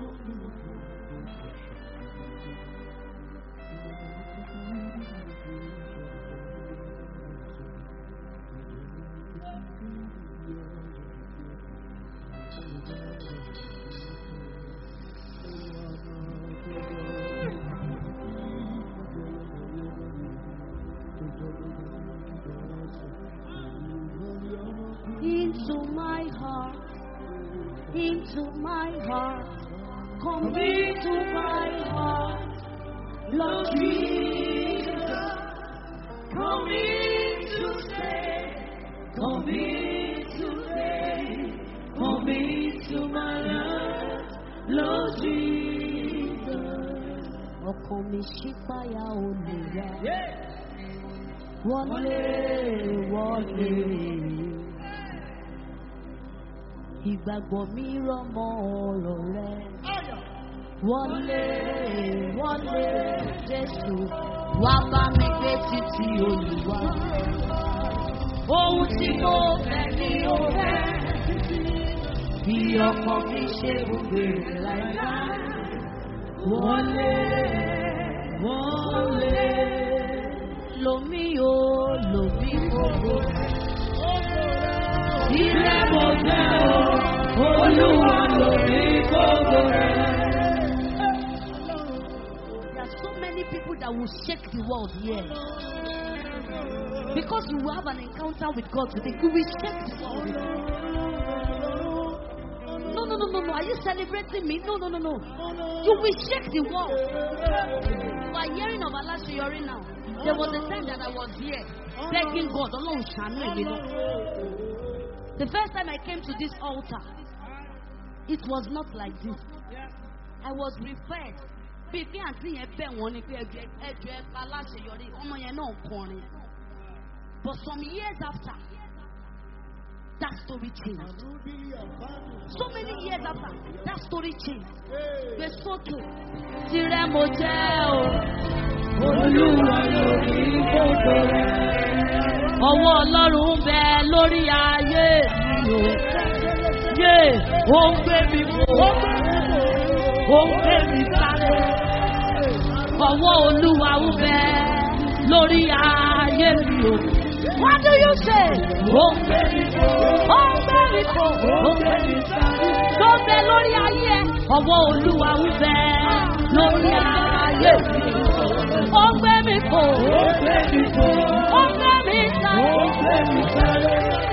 Into my heart. Into my heart. Come into my heart. Lord Jesus. Come in to stay. Come in to stay. Come into my heart. Lord Jesus. Ọkàn mi ṣípayà olùyà. Wọlé wọlé. Ìgbàgbọ́ mi rọmọ ọ̀rọ̀ rẹ. Wọlé wọlé Jésù wá bá mi gbé títí Olúwa. Ohun tí mo fẹ́ ni ó fẹ́. Bí ọkọ mi ṣe gbogbo láìláì. Wọlé wọlé. Lomi o lomi gbogbo. Ilé mo jẹ́ o, Olúwa lomi gbogbo rẹ̀. There are so many people that will shake the world here. Because you will have an encounter with God today, you will shake the world. No, no, no, no, no. Are you celebrating me? No, no, no, no. You will shake the world. You are hearing of Alashiyori now. There was a time that I was here begging God, Ọlọ́run ṣàánú èmi náà. The first time I came to this altar, it was not like this. I was prepared. Bí bí àǹtí yẹn bẹ̀ wọ́n ni pé ẹjọ́ ẹjọ́ ẹ pa aláṣeyọrí, ọmọ yẹn náà kọrin. But some years after, that story changed. So many years after, that story changed. Gbé sókè. Tirẹ̀ mo jẹ́ o. Olúwa lórí gbogbo rẹ̀. Ọwọ́ Ọlọ́run ń bẹ lórí ayé mi o. Yé ó ń gbé mi fò. Ó ń gbé mi sáré. Ọwọ́ Olúwa ń bẹ lórí ayé mi o. What do you say? Ó ń gbé mi fò. Ó ń gbé mi fò. Ó ń gbé mi sáré. Tó ń bẹ lórí ayé ẹ. Ọwọ́ Olúwa ń bẹ lórí ayé mi o. Ó ń gbé mi fò. Ó gbé mi fò. Ó ń gbé mi sáré. Ó gbé mi sáré.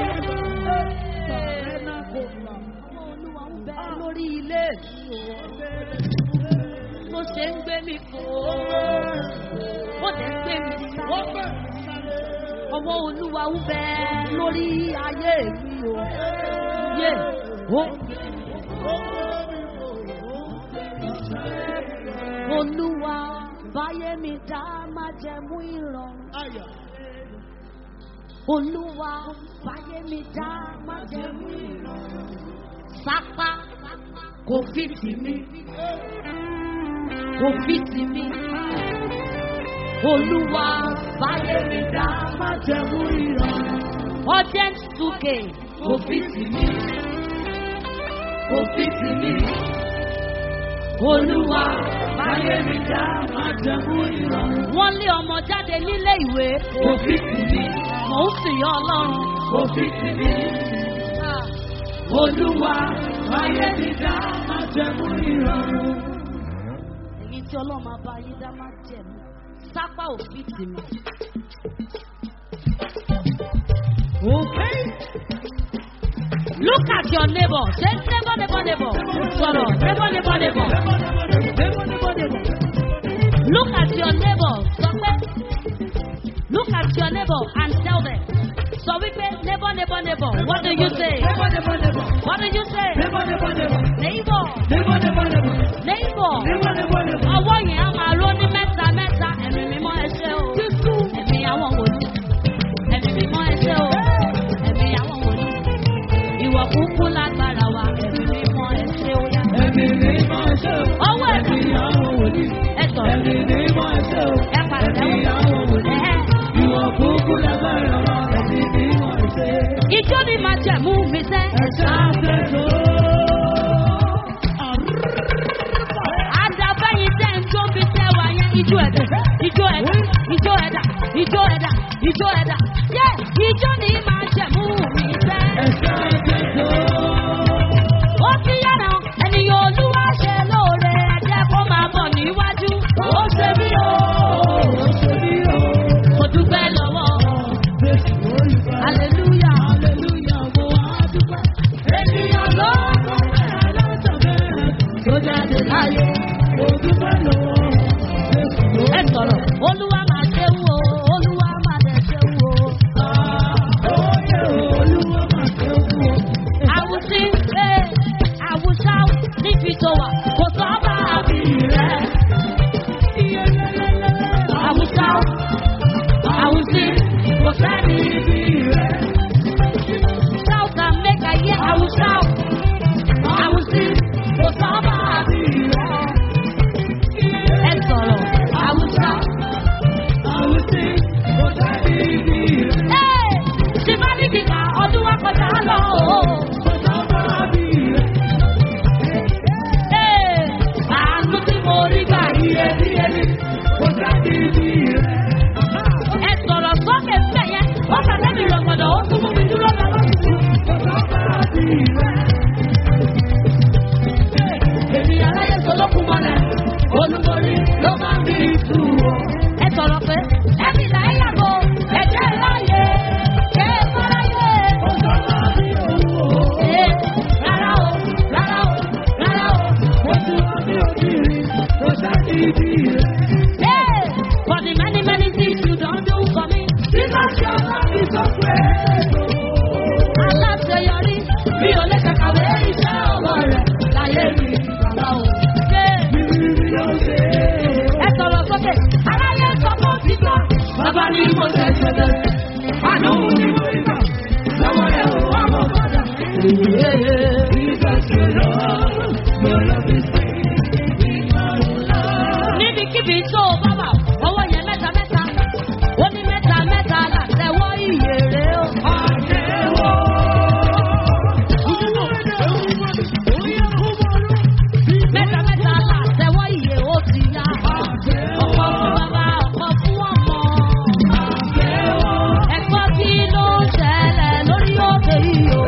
Ọmọ Olúwa ń bẹ lórí ilé mi o. Bó ṣe ń gbé mi fò. Ó dẹ̀ ń gbé mi sáré. Ọwọ́ Olúwa ń bẹ lórí ayé mi o. Yé ó. Olúwa báyé mi dá má jẹ mú ìrọ̀rùn. Olúwa báyé mi dá má jẹ mú ìrọ̀rùn. Sápá kò fi tì mí. Kò fi tì mí. Olúwa báyé mi dá má jẹ mú ìrọ̀rùn. Urgent 2K kò fi tì mí. Kò fi tì mí. Olúwa báyé mi dá má jẹ mú ìrọ̀rùn. Wọ́n lé ọmọ jáde nílé ìwé. Kò fi tì mí. Mò ń sìn yọ Ọlọ́run. Kò fi tì mí. Olúwa ayé mi dá má jẹ́ mú ìrọ̀rùn. Èyí tí Ọlọ́run máa bá yín dá má jẹ̀ mú. Sápá ò fi tì mí. Okay. Look at your neighbor. Say neighbor, neighbor, neighbor. Sọ̀rọ̀ neighbor, neighbor, neighbor. Look at your neighbor. Sọ pé look at your neighbor and tell them. Sọ wípé neighbor, neighbor, neighbor. What do you say? What do you say? Neighbor, neighbor. Ọwọ́ yẹn á máa ró ní mẹ́ta mẹ́ta. Ẹ̀mí mímọ́ ẹ ṣé o. Ẹ̀mí àwọn wòlíì. Ẹ̀mí mímọ́ ẹ ṣé o. Ẹ̀mí àwọn wòlíì. Ìwọ kúkú lágbára wa. Ẹ̀mí mímọ́ ẹ ṣé o yá. Ọwọ́ ẹ̀mí ẹ sọ̀rọ̀. Ẹ pàtẹ́wọ́. Ẹ̀hẹ́. Ijó ni máa jẹ̀mú mi sẹ́. Àdàbẹ́yìn tẹ́ ń jó bí tẹ́ wà yẹn. Ijó ẹ̀dá, ijó ẹ̀dá, ijó ẹ̀dá, ijó ẹ̀dá, ijó ẹ̀dá. Yé ijó ni máa jẹ̀mú mi sẹ́. Ó ti yára ènìyàn olúwa ṣe lóore ẹ̀jẹ̀ kó máa bọ̀ níwájú. Ó ṣe mí o. Mo dúpẹ́ lọ́wọ́. Hallelujah. Ènìyàn ló tó jáde láyé. Ẹ sọ̀rọ̀, olúwa máa ṣe wò ó, olúwa máa dẹ̀ ṣe wò ó. Àwùsí ṣe àwùsá níbi tó wà, kò sọ bá àbí rẹ̀. Àwùsá àwùsí kò sẹ́ni bí rẹ̀. Shout and make I hear àwùsá àwùsí kò sọ bá àbí rẹ̀. Ẹ sọ̀rọ̀ àwùsá. Ẹ́ ṣì má ní kíkà ọdún wa kọjá lọ o. Ẹ́ àánú tí mo rí gbà yíyẹ yíyẹ ní. Ẹ sọ̀rọ̀ sókè fẹ́ yẹn, wọ́n kà lẹ́nu ìrọ̀gbọ̀dọ̀ ó tún mú mi dúró lọ́wọ́. Èmi aláyé solókun mọ́lẹ̀, olúborí ló máa ń bí ìtú o. Ẹ sọ̀rọ̀ pé ẹ̀mí là ń yàgò, ẹ̀jẹ̀ láàyè, kẹ́ ẹ fọ́láyé. Ee, rárá o, rárá o, rárá o. Hey, for the many, many things you don't do for me. Aláṣeyọrí, mi ò lè kàkàwé iṣẹ́ ọwọ́ rẹ̀ láyé mi. Bàbá o, ṣé ẹ sọ̀rọ̀ sókè? Aláyé sọ fún òtítọ́. Bàbá ní mo ṣe ṣẹlẹ̀. Àánú ni mo rí gbà. Lọ́wọ́ rẹ̀ ò wá mọ̀ padà. Níbikíbi tó o bá wà, ọwọ́ yẹn mẹ́ta mẹ́ta. Ó ní mẹ́ta mẹ́ta làtẹ̀wọ́ ìyèrè o. Mẹ́ta mẹ́ta làtẹ̀wọ́ ìyè ó ti yá. Ọ̀pọ̀ fún bàbá, ọ̀pọ̀ fún ọmọ. Ẹ̀gbọ́n kí ló ń ṣẹlẹ̀ lórí òkè yìí o?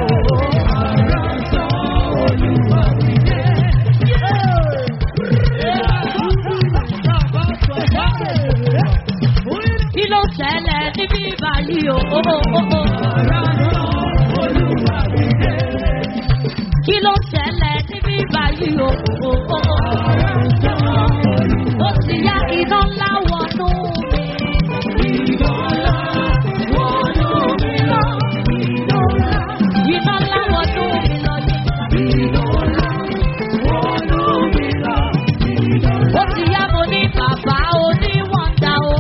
Kí ló ń ṣẹlẹ̀ níbí báyìí o? Kí ló ń ṣẹlẹ̀ níbí báyìí o? Ó ti yá iná ńlá wọnú mi. Iná ńlá wọnú mi lọ Ó ti yá mo ní bàbá oníwọ̀nda o.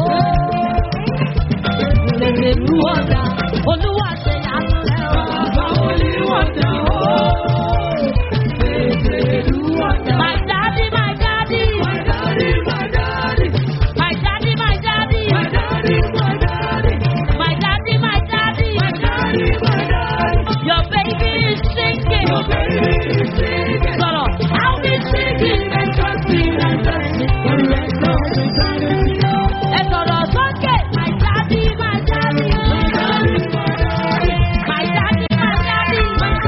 Lèlè lú ọ̀dà, olúwa ṣe yàtọ̀ rẹ̀ o. My daddy, my daddy. My daddy, my daddy. My daddy, my daddy. My daddy, my daddy. Your baby is singing. Sọ̀rọ̀, I'll be singing and dancing and dancing. Ẹ sọ̀rọ̀ sókè. My daddy, my daddy. My daddy, my daddy.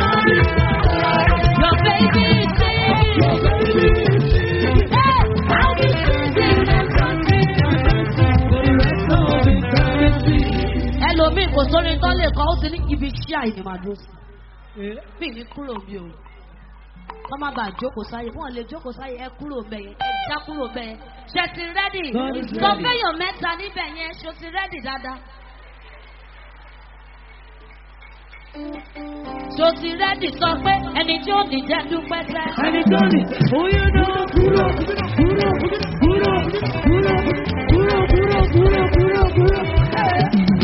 Your baby is singing. Hey, I'll be singing and dancing and dancing. ẹlòmíì kò sórí tó lè kọ́ ó ti ní ibi iṣẹ́ àìní máa dúró sí. mi ní kúrò mi o kọ́ má bàa jókòó sáyé wọ́n lè jókòó sáyé ẹ kúrò bẹ́ẹ̀ yẹn ẹ já kúrò bẹ́ẹ̀ yẹn ṣe ti rẹ́dì God is sọ ready. fẹ́yàn mẹ́ta níbẹ̀ yẹn ṣo ti rẹ́dì dáadáa. ṣo ti rẹ́dì sọ pé ẹni tí ó ní jẹ́ dúpẹ́ sẹ́. ẹni tó ní oyún náà kúrò kúrò kúrò kúrò kúrò kúrò kúrò kúrò kúrò.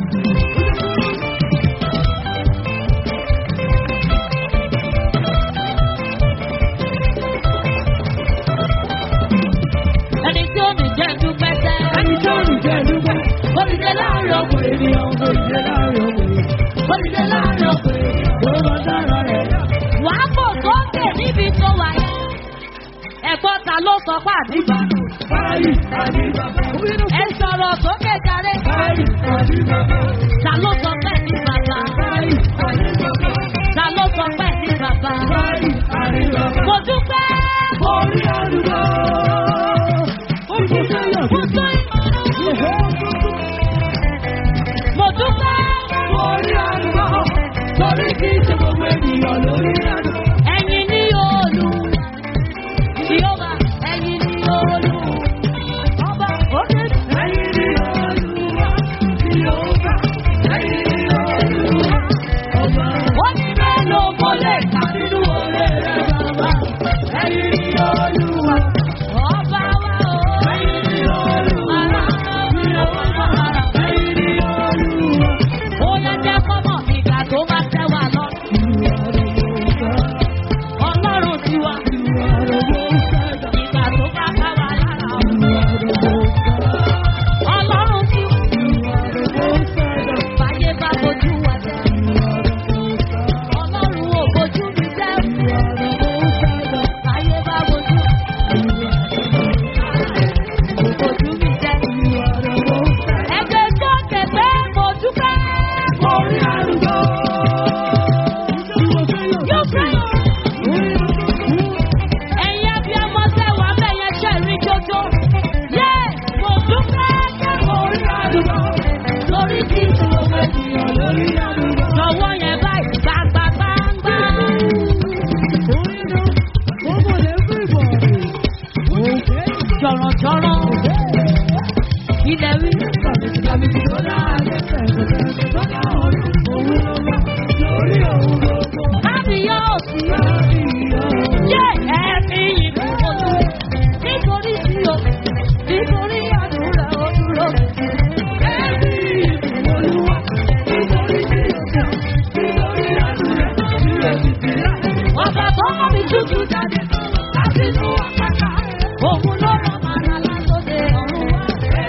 ẹni tí ó ní jẹ́ dúpẹ́ sẹ́. ẹni tó ní jẹ́ dúpẹ́. olùdé láàrin ọ̀pọ̀ ọkùnrin ènìyàn kò jẹ́ láàrin ọkùnrin. olùdé láàrin ọkùnrin. tó bá dára rẹ̀. wàá bò sókè níbi tó wà yẹn. ẹ̀gbọ́n ta ló sọ pé àdìbà. báyìí àdìbà. ẹ sọ̀rọ̀ sókè jáde. báyìí àdìbà. ta ló sọ pé ní bàbá. báyìí àdìbà. ta ló sọ pé ní bàbá. báyìí àdìbà. mo dúpẹ́. orí àdúgbò. ó kò sẹ́yìn. mo tó mo dúpẹ́. orí àdúgbò. torí kì í ṣe gbogbo ènìyàn lórí àdúgbò. ẹ̀yin ní olú. Yehova, ẹ̀yin ní olú. Ọba òkè. ẹ̀yin ni olúwa. Yehova. ẹ̀yin ni olúwa. ọba. ó ní mélòó mo lè kà nínú oore rẹ̀ bàbá. ẹ̀yin ni olúwa. Ọba wa o. ẹ̀yin ni olúwa. ẹ̀yin ni olúwa. Ó yẹ jẹ́ kọ́mọ̀ ìgbà tó bá tẹ́ wa lọ. Ọlọ́run ti wá. Ìgbà tó bá bá wa lára o. Ọlọ́run ti wá. Báyé bá bojú wa jẹ́. Ọlọ́run ò bojú mi jẹ́. Báyé bá bojú. Bojú mi jẹ́. Ẹgbẹ́ tó kẹ̀kẹ́ mo dúpẹ́. Orí àdúgbò. Yóò fẹ́ràn. Ẹ̀yin abiyamọ tẹ wà bẹ́yẹn ṣe rí jójó. Yé! Mo dúpẹ́ jẹ́ Orí àdúgbò. lórí tí Gbogbo ènìyàn lórí àdúgbò. lọ́wọ́ yẹn báyìí gbàgbàgbàgbà. Jọ̀rọ̀jọ̀rọ̀. Ilẹ̀ wí. Kábíyọ̀sí. Yé! Ẹ̀mí yìí kò tó. Nítorí tí o, nítorí àdúrà ó dúró. Ọba tó mọ̀ mi tútù jáde láti inú àpáta. Òun ló rọ̀ màrà látòdè ọ̀run wá.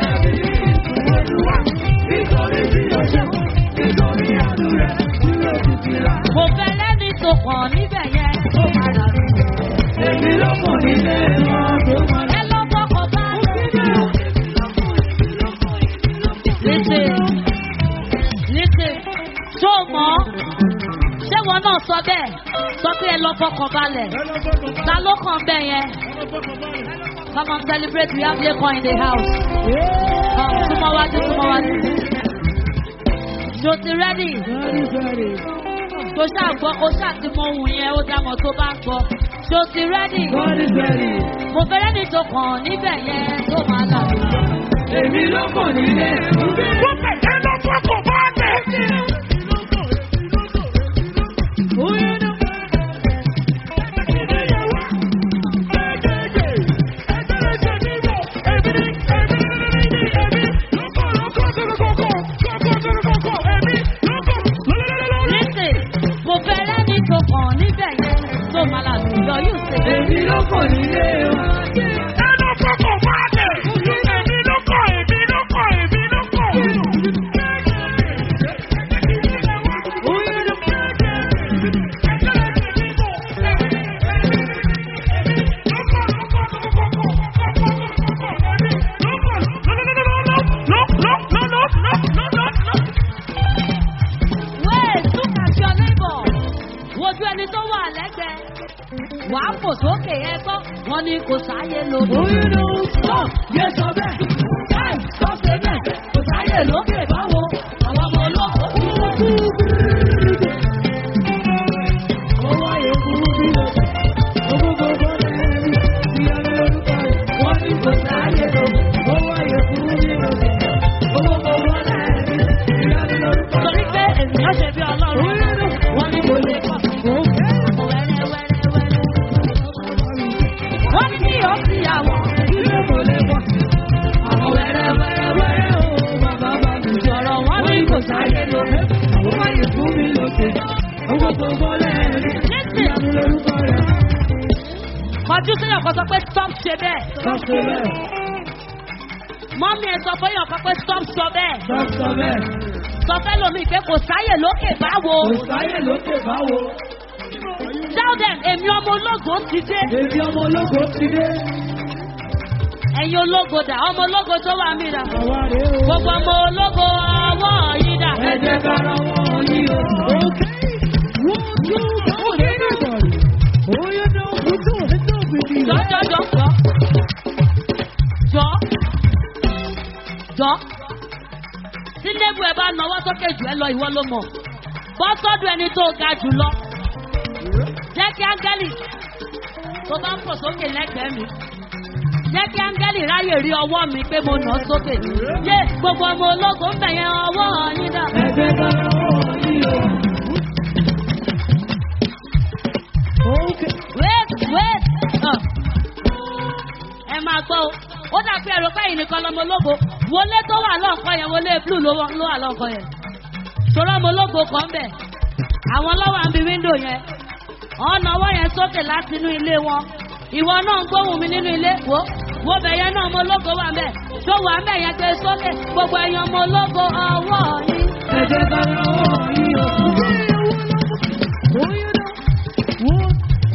Mo fẹ́ lẹ́ni tó kàn níbẹ̀ yẹn tó máa rà mí. Èmi ló mọ̀ nílé wọn tó máa Ẹ lọ bọ́kọ̀ bá Létè létè tó mọ̀ ọ́. Ṣé wọn náà sọ bẹ́ẹ̀? Sọ pé ẹ lọ fọkàn balẹ̀. Ta ló kàn bẹ́ẹ̀ yẹn? Come on celebrate we have Lekan in the house. Come súnmọ́ wájú súnmọ́ wájú. Ṣo ti rẹ́dì? Tó ṣáà gbọ́, ó ṣáà ti mọ ohun yẹn, ó dá mọ̀ tó bá ń gbọ́. Ṣo ti rẹ́dì? God is ready. Mo fẹ́rẹ́ ní tó kàn níbẹ̀ yẹn tó máa là mí. Èmi ló mọ̀ nílé wọn. Listen, mo fẹ́rẹ́ ní tó kàn níbẹ̀ yẹn tó máa là mí. Yọ yóò ṣe. Èmi ló mọ̀ nílé wọn. Wait, look at your neighbor. Wojú ẹni tó wà lẹ́gbẹ̀ẹ́. Wàá fò sókè ẹ gbọ́. Wọ́n ní kò sáyé lóde. Oyún ló ń sọ, yẹ sọ bẹ́ẹ̀. Káì sọ pé bẹ́ẹ̀, kò sáyè lókè báwo. Àwọn ọmọ olóko kú. ṣe. Owó gbogbo lẹ́ẹ̀rí. Ìyanu lorúkọ rẹ̀. kọjú síyàn kan sọ pé stop ṣe bẹ́ẹ̀. Stop ṣe bẹ́ẹ̀. mọ́mí ẹ sọ fún yàn kan pé stop sọ bẹ́ẹ̀. Stop sọ bẹ́ẹ̀. sọ fẹ́ lomi pé kò sáyè lókè báwo. Kò sáyè lókè báwo. tell them èmi ọmọ ológo ti dé. Èmi ọmọ ológo ti dé. ẹ̀yin ológo dà ọmọ ológo tó wà mí dà. Àwa rèé o. gbogbo ọmọ ológo ọwọ́ yìí dà. Ẹ jẹ́ ká ra wọn yí o. Okay. One, two, three, everybody. Oh, you know, put your hands up with me. jọ jọ jọ jọ jọ jọ tí lébù ẹ bá nawọ́ sókè jù ẹ lọ ìwọ ló mọ̀ bọ́ sọ́dọ̀ ẹni tó ga jù lọ jẹ́ kí áńgẹ́lì tó bá ń pò sókè lẹ́gbẹ̀ẹ́ mi jẹ́ kí áńgẹ́lì ráyè rí ọwọ́ mi pé mo nà á sókè yé gbogbo ọmọ ológo ń bẹ̀yẹn ọwọ́ yín dà. Ẹ jẹ́ ká ra wọn yí o. Okay. wait wait uh. ẹ máa gbọ́ o ó dà pé ẹ̀rọ pẹ́yìn nìkan lọmọ ológo wọlé tó wà lọ́ọ̀kan yẹn wọlé blue ló wà ló wà lọ́ọ̀kan yẹn ṣòro ọmọ ológo kan bẹ̀ àwọn lọ́wọ́ àbí wíńdò yẹn ọ̀nà ọwọ́ yẹn sókè láti inú ilé wọn ìwọ náà ń gbóhùn mi nínú ilé wo wo bẹ̀ yẹn náà ọmọ ológo wà bẹ̀ tó wà bẹ̀ yẹn gbé sókè gbogbo ẹ̀yin ọmọ ológo ọwọ́ yín. Ẹ jẹ́ ká ra wọn yí o. Oh, you know. One.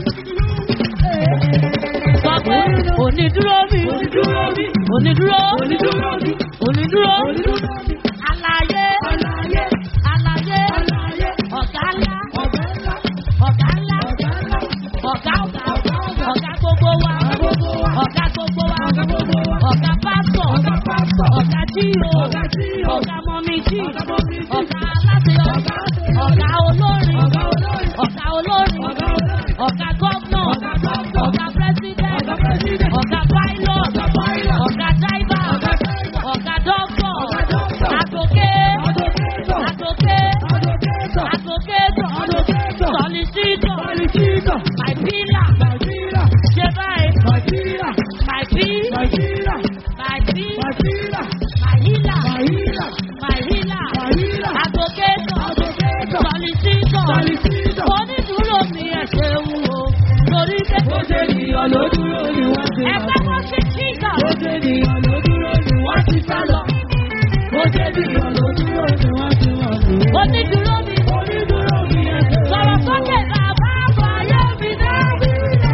sọ pé onídúró mi Onídúró mi. onídúró Onídúró mi. onídúró Onídúró mi. àlàyé Àlàyé. àlàyé Àlàyé. ọ̀gá ńlá Ọ̀gá ńlá. ọ̀gá ńlá Ọ̀gá ńlá. ọ̀gá ọ̀gá ọ̀gá gbogbo wa gbogbo wa. ọ̀gá gbogbo wa Ọ̀gá gbogbo wa. ọ̀gá pásọ̀ Ọ̀gá pásítọ̀. ọ̀gá jíò Ọ̀gá jíò. ọ̀gá mọ́mí jí Ọ̀gá mọ́mí jí. ọ̀gá aláṣeyọrí Ọ̀gá aláṣeyọrí. ọ̀gá olórin Ọ̀gá olórin. ọ̀gá olórin Ọ̀gá olórin. ọ̀gá gọ́vnọ̀ Ọ̀gá gọ́vnọ̀. ọ̀gá pírẹ́sídẹ̀ntì Ọ̀gá president. ọ̀gá pilot Ọ̀gá pilot. ọ̀gá driver Ọ̀gá driver. ọ̀gá doctor Ọ̀gá doctor. àtòkè Advocator. àtòkè Advocator. àtòkètò Advocator. solicitor Solicitor. my pillar Nàìjíríà. ṣe báyìí Nàìjíríà. my bill Nàìjíríà. my bill Nàìjíríà. my healer Nàìjíríà. my healer Nàìjíríà. àtòkètò Advocator. solicitor Solicitor. onídùúró mi ẹ̀ ṣe wù o torí pé Ó ṣe ènìyàn ló dúró ni wọ́n ti ẹ lọ. fẹ́ kó sí jíjà Ó ṣe ènìyàn ló dúró ni wọ́n ti sá lọ. Ó ṣe ènìyàn ló dúró ni wọ́n ti wọ̀ lù. onídùúró mi Onídúró mi ẹ̀ ṣe. sọ̀rọ̀ sókè bàbá àbọ̀ ayé mi dábì.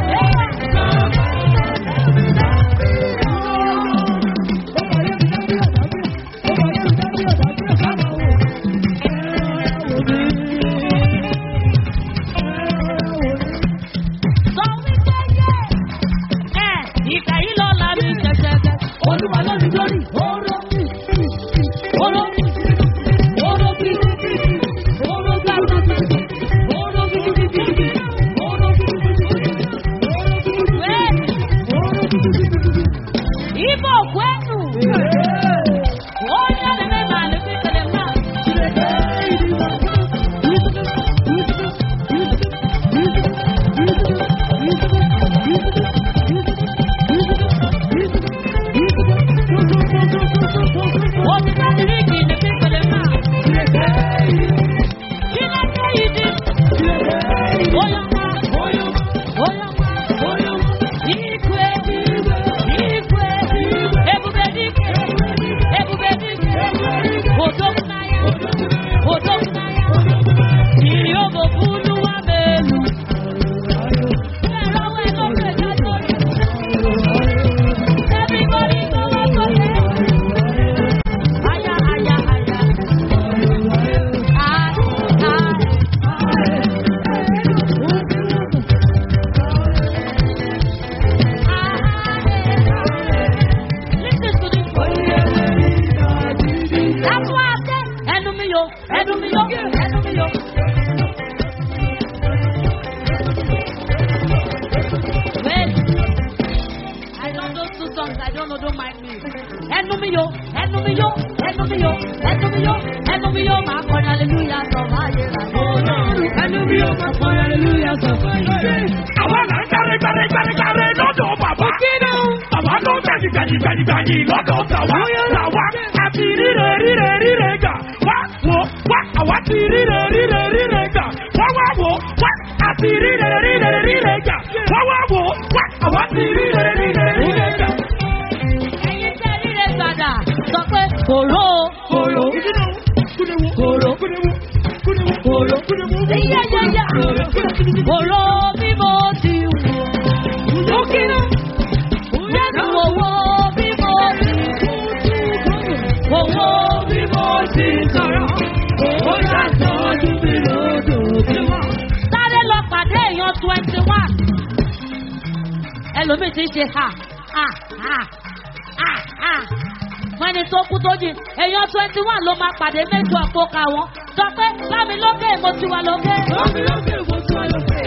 sọ wípé yé ẹ ìgbà yìí lọ́la mi jẹjẹrẹ. Olúwa lórí lórí, oró mi, oró mi, oró mi, oró mi, oró mi, oró mi, Ibo kwenu. Onye na-eme ma lepe kele ma. Omi na diriki lepe kele ma. Kile ke yidi. Oyama. Oyama. Ikwe. Ikwe. Ebube dike. Ebube dike. Odogwu n'anya. Odogwu n'anya. Iri ogo funu wa melu. Ẹ̀rọ wẹ̀ ló fẹ̀ jáde. Everybody go up for it. Aya, aya, aya. Ah, ah. Listen to this voice. That's why I said, ẹnu mi yo, ẹnu mi yo, ẹnu mi yo. Wait. I know those two songs, I don't know, don't mind me. Ẹnu mi yo, ẹnu mi yo, ẹnu mi yo, ẹnu mi yo, ẹnu mi yo, máa kọrin hallelujah sọ máa yẹ ra. Ẹnu mi ò máa kọ́ hallelujah sọ fún yín. Àwa là ń gbàre gbàre gbàre gbàre lọ́dọ̀ bàbá. Bàbá ló gbẹ̀dì gbẹ̀dì gbẹ̀dì gbẹ̀dì lọ́dọ̀ tàwa. Tàwa àti ríre ríre ríre gà. Wá wo wá àwa ti ríre ríre ríre gà. ti rí rere rí rere rí rere jà. Wọ́n wá wò ó, wá àwa ti rí rere rí rere rí rere jà. ẹ̀yin tẹ́ líle gbàdà sọ pé kòró o. Kòrò. Kòrò. Kòrò. Kòrò. Yíyáyáyá. Kòró bí mo ti wù. Ó kíná. Jésù owó bí mo ti wù. Owó Bí mo ti sọ̀rọ̀, ó ṣàtọ́jú mi lójoojúmọ́. sáré lọ pàdé èèyàn twenty one. Ẹlòmíì ti ń ṣe ha ha ha ha ha. Wọ́n ní tó kú tó jìn. Èèyàn twenty one ló máa pàdé méjì ọ̀pọ̀ ká wọn. Sọ pé bámi lókè mo ti wà lókè. Bámi lókè mo tún ọ lókè.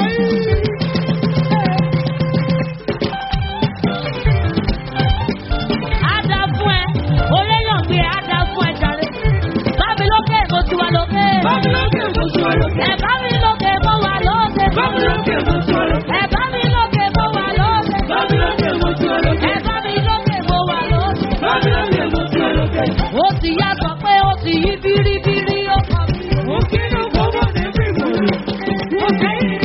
Á dá fún ẹ. Oréyàn gbé á dá fún ẹ jàre. Bámi lókè mo ti wà lókè. Bámi lókè mo tún ọ lókè. Ẹ bá mi lókè mo wà lókè. Bámi lókè mo tún ọ lókè. Ẹ bá mi lókè mo wà lókè. Bámi lókè mo tún ọ lókè. Ẹ bá mi lókè mo wà lókè. Bámi lókè mo tún ọ lókè. Ó ti yá sọ pé ó ti yí bíríbírí ó kọ mí. Ó kíná fọwọ́ ní bíbélì. Ó kíná.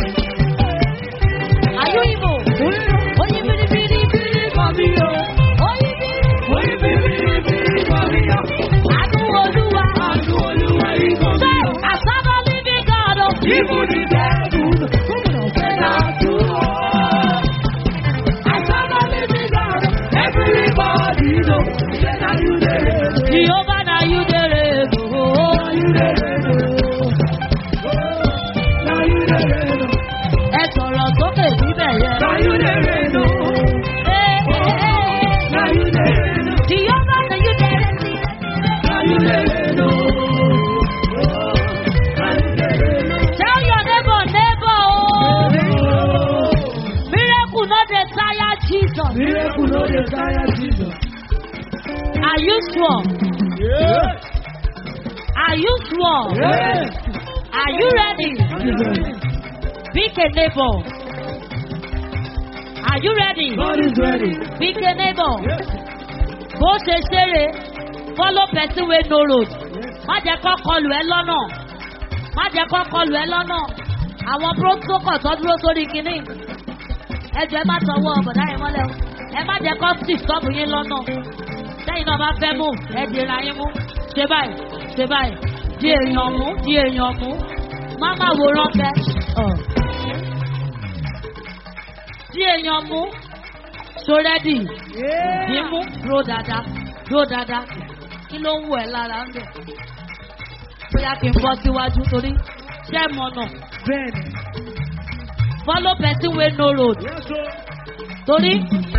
Àyú ìbò. Ó yí bíríbírí bírí kọ mí o. Ó yí bírí. Ó yí bíbélì bíbélì kọ́ mi yọ. Àánú olúwa. Àánú Olúwa yìí kọ́ mi Ṣé yọ. àsábà líbi gàdọ̀? Ibu ni dẹ́kun, ẹ̀dá tún ọ̀. Àṣàlọ́ ní mi lọ́rọ̀, everybody know, say na you dey reign, Jehova na you dey reign o. na you dey reign, na you dey reign, Ẹ sọ̀rọ̀ sókè níbẹ̀ yẹn. na you dey reign, Ee, ee, ee. na you dey reign, Jehova na you dey reign. na you dey reign, na you dey reign. Tell your neighbor, neighbor o. Miracle no dey tire Jesus. Miracle no dey tire Jesus. Are you sure? Yeah. Are you sure? Yeah. Are you ready? Pick a neighbor. Are you ready? God is ready. Pick a neighbor. Bó ṣe ṣeré, follow person wey no road. Má jẹ́ kó kọlù ẹ lọ́nà. Má jẹ́ kó kọlù ẹ lọ́nà. Àwọn protocol tó dúró sórí kinní. Ẹ jẹ́ má tọwọ́ ọ̀bọ̀dá yẹn mọ́lẹ̀ o. Ẹ má jẹ́ kó sì stop yín lọ́nà. Sẹ́yìn náà bá fẹ́ mú, ẹ dìra yín mú. Ṣé báyìí? Ṣé báyìí? Di èèyàn mú, di èèyàn mú. Má má wòran bẹ́. Di èèyàn mú. So ready? Dì í mú. Dúró dáadáa. Dúró dáadáa. Kí ló ń wù ẹ́ lára ń bẹ̀? Bóyá kí n bọ́ síwájú torí ṣẹ́ mọ̀nà. Bẹ́ẹ̀ni. Follow person wey no road. Yes, o. Torí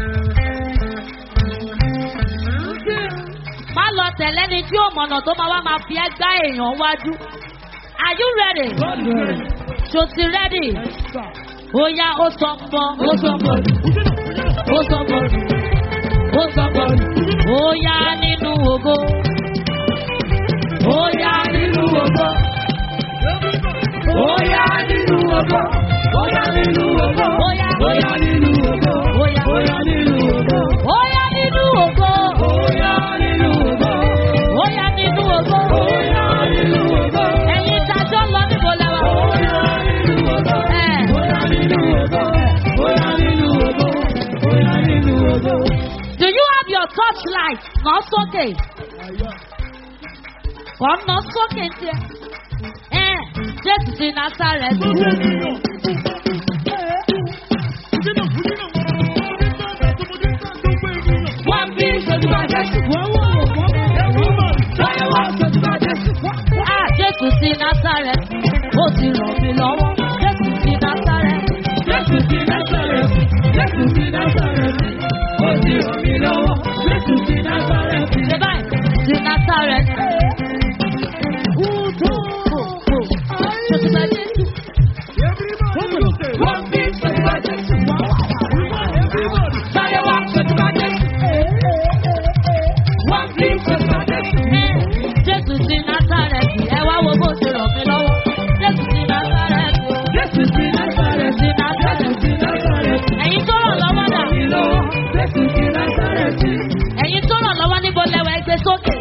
má lọ tẹ̀lé ni tí ò mọ̀nà tó máa wá máa fi ẹ́ gbá èèyàn wájú. Are you ready? God is ready. Ṣo ti ready? Sir. Ó yá ó sọ pọ̀, ó sọ pọ̀, ó sọ pọ̀, ó sọ pọ̀. Ó yá nínú ògo. Ó yá nínú ògo. Ó yá nínú ògo. Ó yá nínú ògo. Ó yá. Ó yá nínú ògo. Ó yá. Ó yá nínú ògo. Ó yá nínú ògo. Ó yá nínú ògo. Ó yá nínú ògo. Ó yá nínú ògo. Ẹ̀yin ìdájọ́ lọ níbo lẹ́wà. Ó yá nínú ògo. Ẹ̀. Ó yá nínú ògo. Ó yá nínú ògo. Ó yá nínú ògo. Do you have your torchlight? Nà sókè. Kọ́ nà sókè ń tiẹ̀. Ẹ̀ Jésù ti Násàrẹ́tì. Wọ́n bí ìṣèjú bàjẹ́ sí. Wọ́n wọ̀ wọ́n. Láyé wá ìṣèjú bàjẹ́ sí. Ah Jésù ti Násàrẹ́tì. Ó ti ràn mí lọ́wọ́. Jésù ti Násàrẹ́tì. Jésù ti Násárẹ́tì, Jésù ti Násárẹ́tì, ó ti ràn mí lọ́wọ́. Jésù ti Násárẹ́tì. Ṣé báyìí? Ti Násàrẹ́tì. Ṣé ti bá Jésù? Wọ́n bí ìṣèjú bàjẹ́ sí. Láyé wá ìṣèjú bàjẹ́ sí. Wọ́n bí ìṣèjú bàjẹ́ sí. Ẹ̀ Jésù ti Násàrẹ́tì. Ẹ wá wo bó ti ràn mí lọ́wọ́. Jésù ti Násàrẹ́tì. Jésù ti Násárẹ́tì, Jésù ti Násárẹ́tì, Ẹ̀yin tó ràn lọ́wọ́ dà. ràn mí lọ́wọ́. Jésù ti Násárẹ́tì. Ẹ̀yin tó ràn lọ́wọ́ níbo lẹ́wọ̀ ẹgbẹ́ sókè.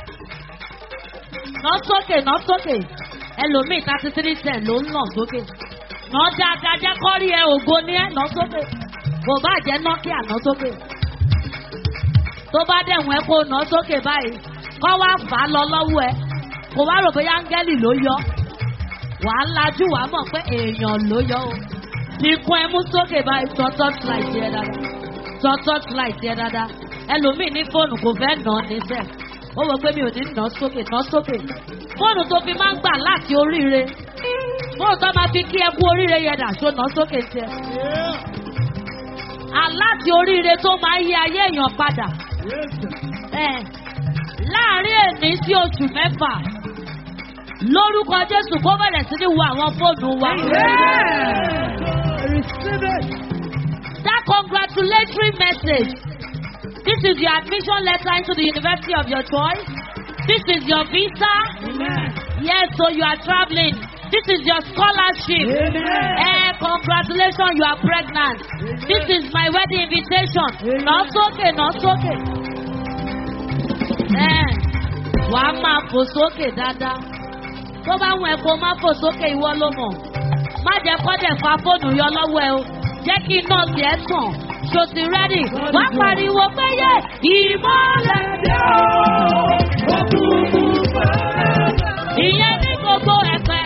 Nà sókè nà sókè. Ẹlòmíì thirty three ten ló ń nà sókè. nà dáadáa jẹ́ kọ́rí ẹ ògo ní ẹ nà sókè kò bá jẹ́ nọ́kíà nà sókè tó bá dẹ̀wọ̀n ẹ kó nà sókè báyìí kọ́ wá fà á lọ lọ́wọ́ ẹ kò wá rò bóyá áńgẹ́lì ló yọ wàá lajú wàá mọ̀ pé èèyàn ló yọ o ti kún ẹ mú sókè báyìí tọ́ torchlight yẹ dáadáa tọ́ torchlight yẹ dáadáa ẹlòmíì ní fóònù kò fẹ́ nà ọ́ níṣẹ́ ó wọ pé mi ò ní nà ọ́ sókè nà ọ́ sókè fóònù tó fi máa ń gbà láti oríire fóònù tó máa fi kí ẹ kú oríire yẹ dà ṣó nà ọ́ sókè tiẹ̀ aláti oríire tó máa ń yí ayé èèyàn padà ẹ̀ láàrin èmi sí oṣù mẹ́fà lórúkọ jésù kó bẹ̀rẹ̀ sí ní wo àwọn fóònù wa. that congratulatory message this is your admission letter into the university of your choice this is your visa yes so you are travelling this is your scholarship eh congratulations you are pregnant this is my wedding invitation nà sókè nà sókè eh wàá máa fò sókè dáadáa tó bá wọn ẹ kó má fò sókè ìwọ ló mọ̀ má jẹ́ kọ́dẹ̀ fa fóònù yọ lọ́wọ́ ẹ o jẹ́ kí nọ́ọ̀sì ẹ tàn ṣo ti rẹ́dì wá pariwo pé yé ìmọ̀lẹ̀ dé o. ìyẹn ní gbogbo ẹ̀pẹ́.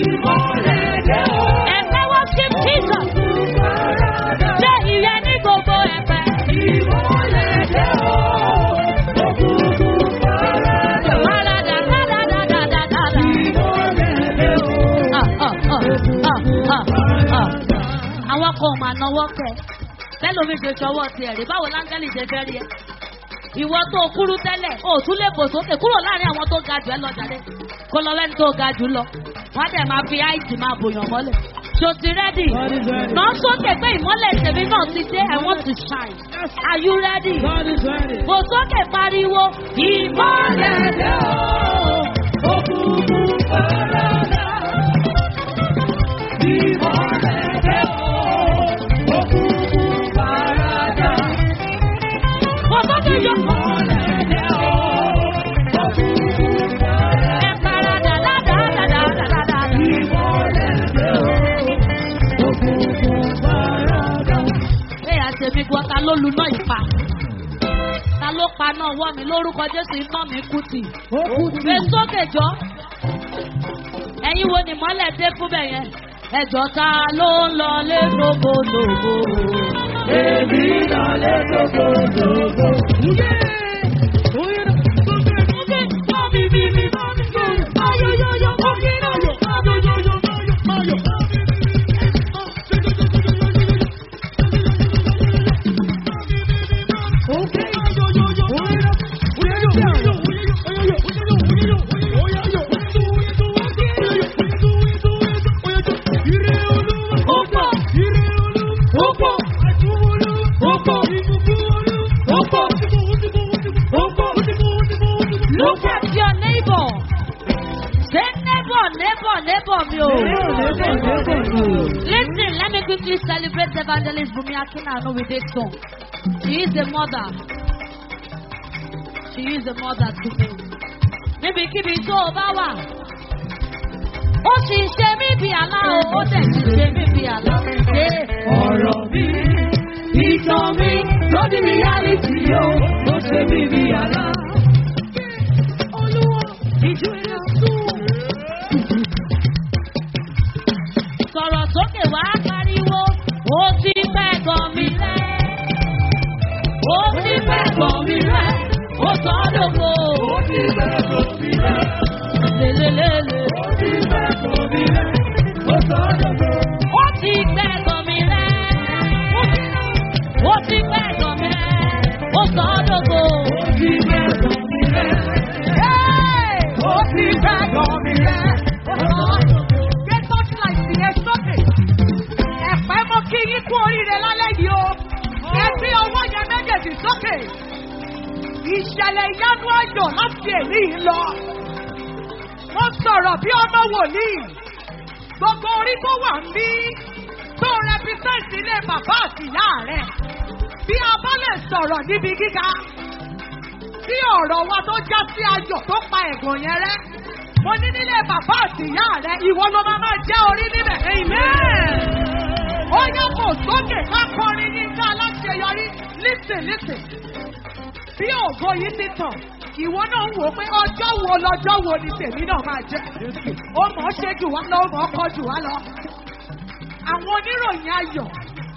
ẹ̀pẹ́ wọ́n ṣí jesus. ṣé ìyẹn ní gbogbo ẹ̀pẹ́. Parada, parada, parada, parada. àwọn kan ò máa náwó kẹ tẹlomi ṣe ṣọwọ́ tiẹ̀ rí báwo láńgẹ́lì ṣe fẹ́ rí ẹ ìwọ tó kúrú tẹ́lẹ̀ o tún lè bò sókè kúrò láàrin àwọn tó ga jù ẹ lọ jáde kó lọ lẹ́ni tó ga jù lọ wọ́n á dẹ̀ máa fi áìtì máa bòyàn mọ́lẹ̀ ṣo ti rẹ́dì náà sókè pé ìmọ́lẹ̀ tèmi náà ti dé I want to shine are you ready bò sókè pariwo ìmọ́lẹ̀ dé bò sókè yọ. ẹ parada ládàádàádàádàá. Ẹ àtẹ̀mí gan ta ló lu náà ìpa. Ta ló pa náà wọ́ mi lórúkọ Jésù iná mi kú tì. Gbé sókè jọ. Ẹyin wo ni mọ́lẹ̀ dé fún bẹ̀ yẹn? Ẹjọ́ ta ló ń lọ lé lógólógó? Èmi lọ lé gbogbogbò. Look at your neighbor. Say neighbor, neighbor, neighbor mi o. Listen, let me quickly celebrate evangelist Bumi Akinano with this song. She is a mother. She is a mother to me. Níbikíbi tó o bá wà. Ó sì ń ṣe mí bí àlá o, ó dẹ̀ sì ṣe mí bí àlá. Ṣé Ọ̀rọ̀ mi, ìtàn mi, lódì reality yóò, ló ṣe mí bí àlá. Olúwa, ìjọ ẹ̀rọ sùn. sọ̀rọ̀ sókè wá pariwo? Ó ti pẹ́ gan mi rẹ́. Ó ti pẹ́ gan mi rẹ́. Ó sọ ọ́ dògbò. Ó ti bẹ́ẹ̀ kò mí rẹ̀, Lélelélele. ó ti bẹ́ẹ̀ kò mí rẹ̀, ó sọ ọ́ dọ̀gbọ̀. Ó ti pẹ́ gan mi rẹ́. Ó ti pẹ́ gan mi rẹ́. Ó sọ ọ́ dògbò. Ó ti bẹ́ẹ̀ kò mí rẹ̀, ó ti bẹ́ẹ̀ kò mí rẹ̀, ó sọ ọ́ dọ̀gbọ̀. Gbé torchlight yẹn sókè. Ẹ̀pẹ́ mo kí yín kú oríire lálẹ́ yìí o. Ẹ gbé ọwọ́ yẹn méjèèjì sókè. Ìṣẹ̀lẹ̀ ìyanu ayọ̀ láti èní yìí lọ. Wọ́n sọ̀rọ̀ bí ọmọ wòlíì. Gbogbo orí tó wà ń bí tó rẹpísẹ́ǹtì ilé bàbá àti ìyá rẹ̀. Bí a bá lè sọ̀rọ̀ níbi gíga. Tí ọ̀rọ̀ wa tó já sí ayọ̀ tó pa ẹ̀gàn yẹn rẹ́. mo ní nílé bàbá àti ìyá rẹ ìwọ ló máa máa jẹ́ orí níbẹ̀. ó yẹ kó sókè ká kọrin ní ká aláṣeyọrí lísìn lísìn. bí ògo yìí ti tàn ìwọ náà ń wò pé ọjọ́ wo lọ́jọ́ wo ni tèmi náà máa jẹ́. ó mọ̀ ọ́ ṣe jù wá lọ ó mọ̀ ọ́ kọ́ jù wá lọ. àwọn oníròyìn ayọ̀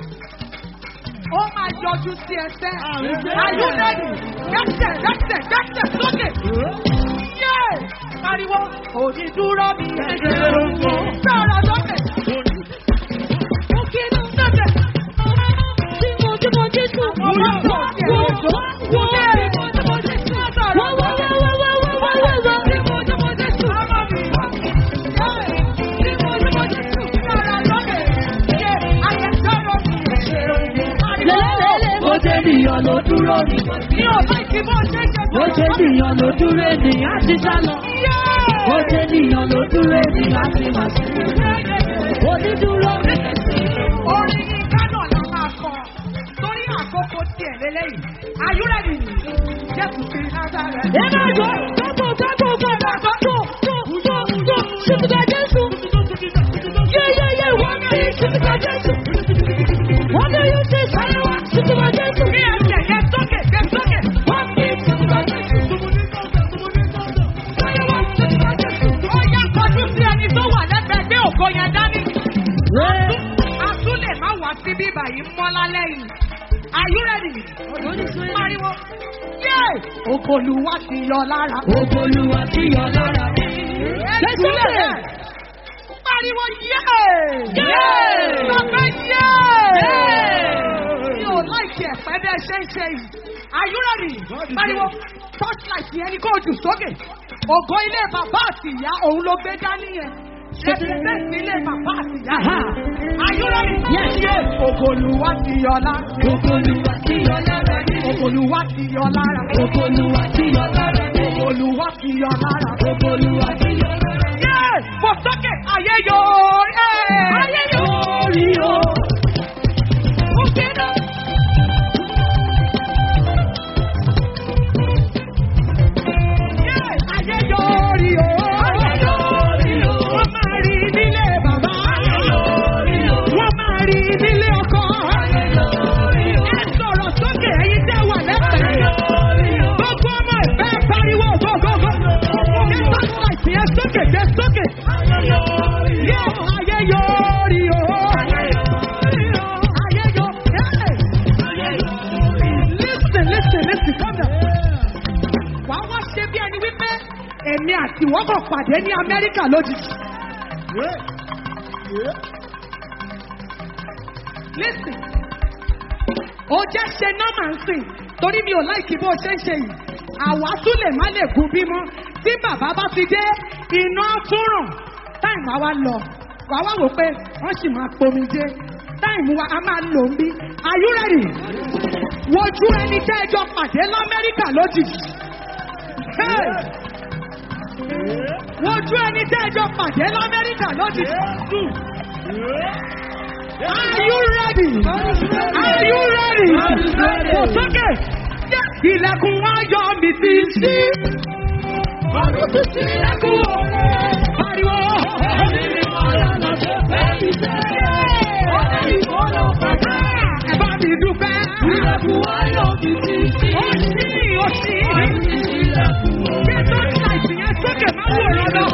ó máa yọjú sí ẹsẹ̀. ayúdẹ́ni dẹ́sẹ̀ dẹ́sẹ̀ dẹ́sẹ̀ sókè. yé pariwo onídúró mi ẹ̀jẹ̀ ògbó. sọ̀rọ̀ sókè. ó kí inú sẹ́sẹ̀. Tí mo tí mo jí tù. Àwọn ọmọ ọ̀gá ọ̀gá Wo ọ̀gá wo ọ̀gá wo wo wo wo wo wo wo wo. Lẹ́lẹ́lẹ́lẹ́. Bó ṣe nìyàn ló dúró ni. Bó ṣe nìyàn ló dúró ènìyàn ti sá lọ. Bó ṣe nìyàn ló dúró ènìyàn ti máa sí. Onídúró mi. Orin ní Kánò la máa kọ torí àkókò tiẹ̀ lélẹ́yìn. Are you ready? Jésù ti Nazareth. Ẹ máa jọ gbogbo gbogbo gbogbo gbogbo gbogbo gbogbo ṣùtùkà Jésù. Yéyéyé wọ́n mi ṣùtùkà Jésù. Wọ́n mi yóò ṣe sáré wá ṣùtùkà Jésù. Bí ẹsẹ̀ yẹn sókè, yẹn sókè. Wọ́n mi ṣùtùkà Jésù. Ó yá kọjú sí ẹni tó wà lẹ́gbẹ̀ẹ́ gbé ògo yẹn dání. A tún lè má wá sí bíbà yìí mọ́ lálẹ́ yìí. Are you ready? Pariwo. Yé! Ògòlùwà ti yọ lára. Ògbólúwa tí yọ lára mi. Jésù lè. Pariwo yé! Yé! Sọ̀kẹ́ yé! Yé! Mi ò láìkí ẹ̀pẹ́ bẹ́ẹ̀ ṣe ń ṣe yìí. Are you ready? Pariwo torchlight yẹn ni kò jù sókè. Ògo ilé bàbá àti ìyá òun ló gbé dání yẹn. Represent ilé bàbá àti ìyá. Are you ready? Yes, yes. Ògòlùwà ti yọ lára. Ògbólúwa tí yọ lára mi. Ògòlùwà ti yọ lára. Ògbólúwa tí yọ lára mi. Ògòlùwà ti yọ lára. Ògbólúwa tí yọ lára mi. Yé! Fò sókè! Ayé yóò rí! Ayé yóò rí o! Ó kéde. Yé! Ayé yóò rí o! Ayé yóò rí o! Wọ́n máa rí nílé bàbá. Ayé yóò rí o! Wọ́n máa rí nílé ọkọ. Ayé yóò rí o! Ẹ sọ̀rọ̀ sókè ẹ̀yin tẹ́ wà lẹ́sẹ̀. Ayé yóò rí o! Gbogbo ọmọ ìfẹ́ pariwo gógógó. Ẹ sọ́kè ẹ sókè ẹ sókè. Ayé yóò rí o! Yé! Ayé yóò rí o! Ayé yóò rí o! Ayé yóò rí o! Listen, listen, listen, calm down. Wàá wá ṣe bí ẹni wípé èmi àti ìwọ́n kàn pàdé ní Amẹ́ríkà lójijì. Listen, ó jẹ́ ṣe nọ́mà ń sìn torí mi ò láìkí bó ṣe ń ṣe yìí. Àwa tún lè má lè gun bímọ. Tí bàbá bá ti dé, iná tún ràn. Táìmù àwa lọ, wàá wá wò pé wọ́n sì máa pomi dé. Táìmù wa a máa lò ń bí. Are you ready? Wojú ẹni tẹ́ ẹjọ́ pàdé l'Amẹ́ríkà lójijì. Hey! Wojú ẹni tẹ́ ẹjọ́ pàdé l'Amẹ́ríkà lójijì. Are you ready? Are you ready? Kò sókè. Ilẹ̀kùn ayọ̀ mi ti ṣí. Ọdún ti ṣí ilẹ̀kùn òre. Pariwo. Ẹ bá mi dúpẹ́. Ilẹ̀kùn ayọ̀ mi ti ṣí. Ó ṣí, ó ṣí. Ṣé tó ń ta ìsìnyẹn sókè máa wò lọ́dọ̀?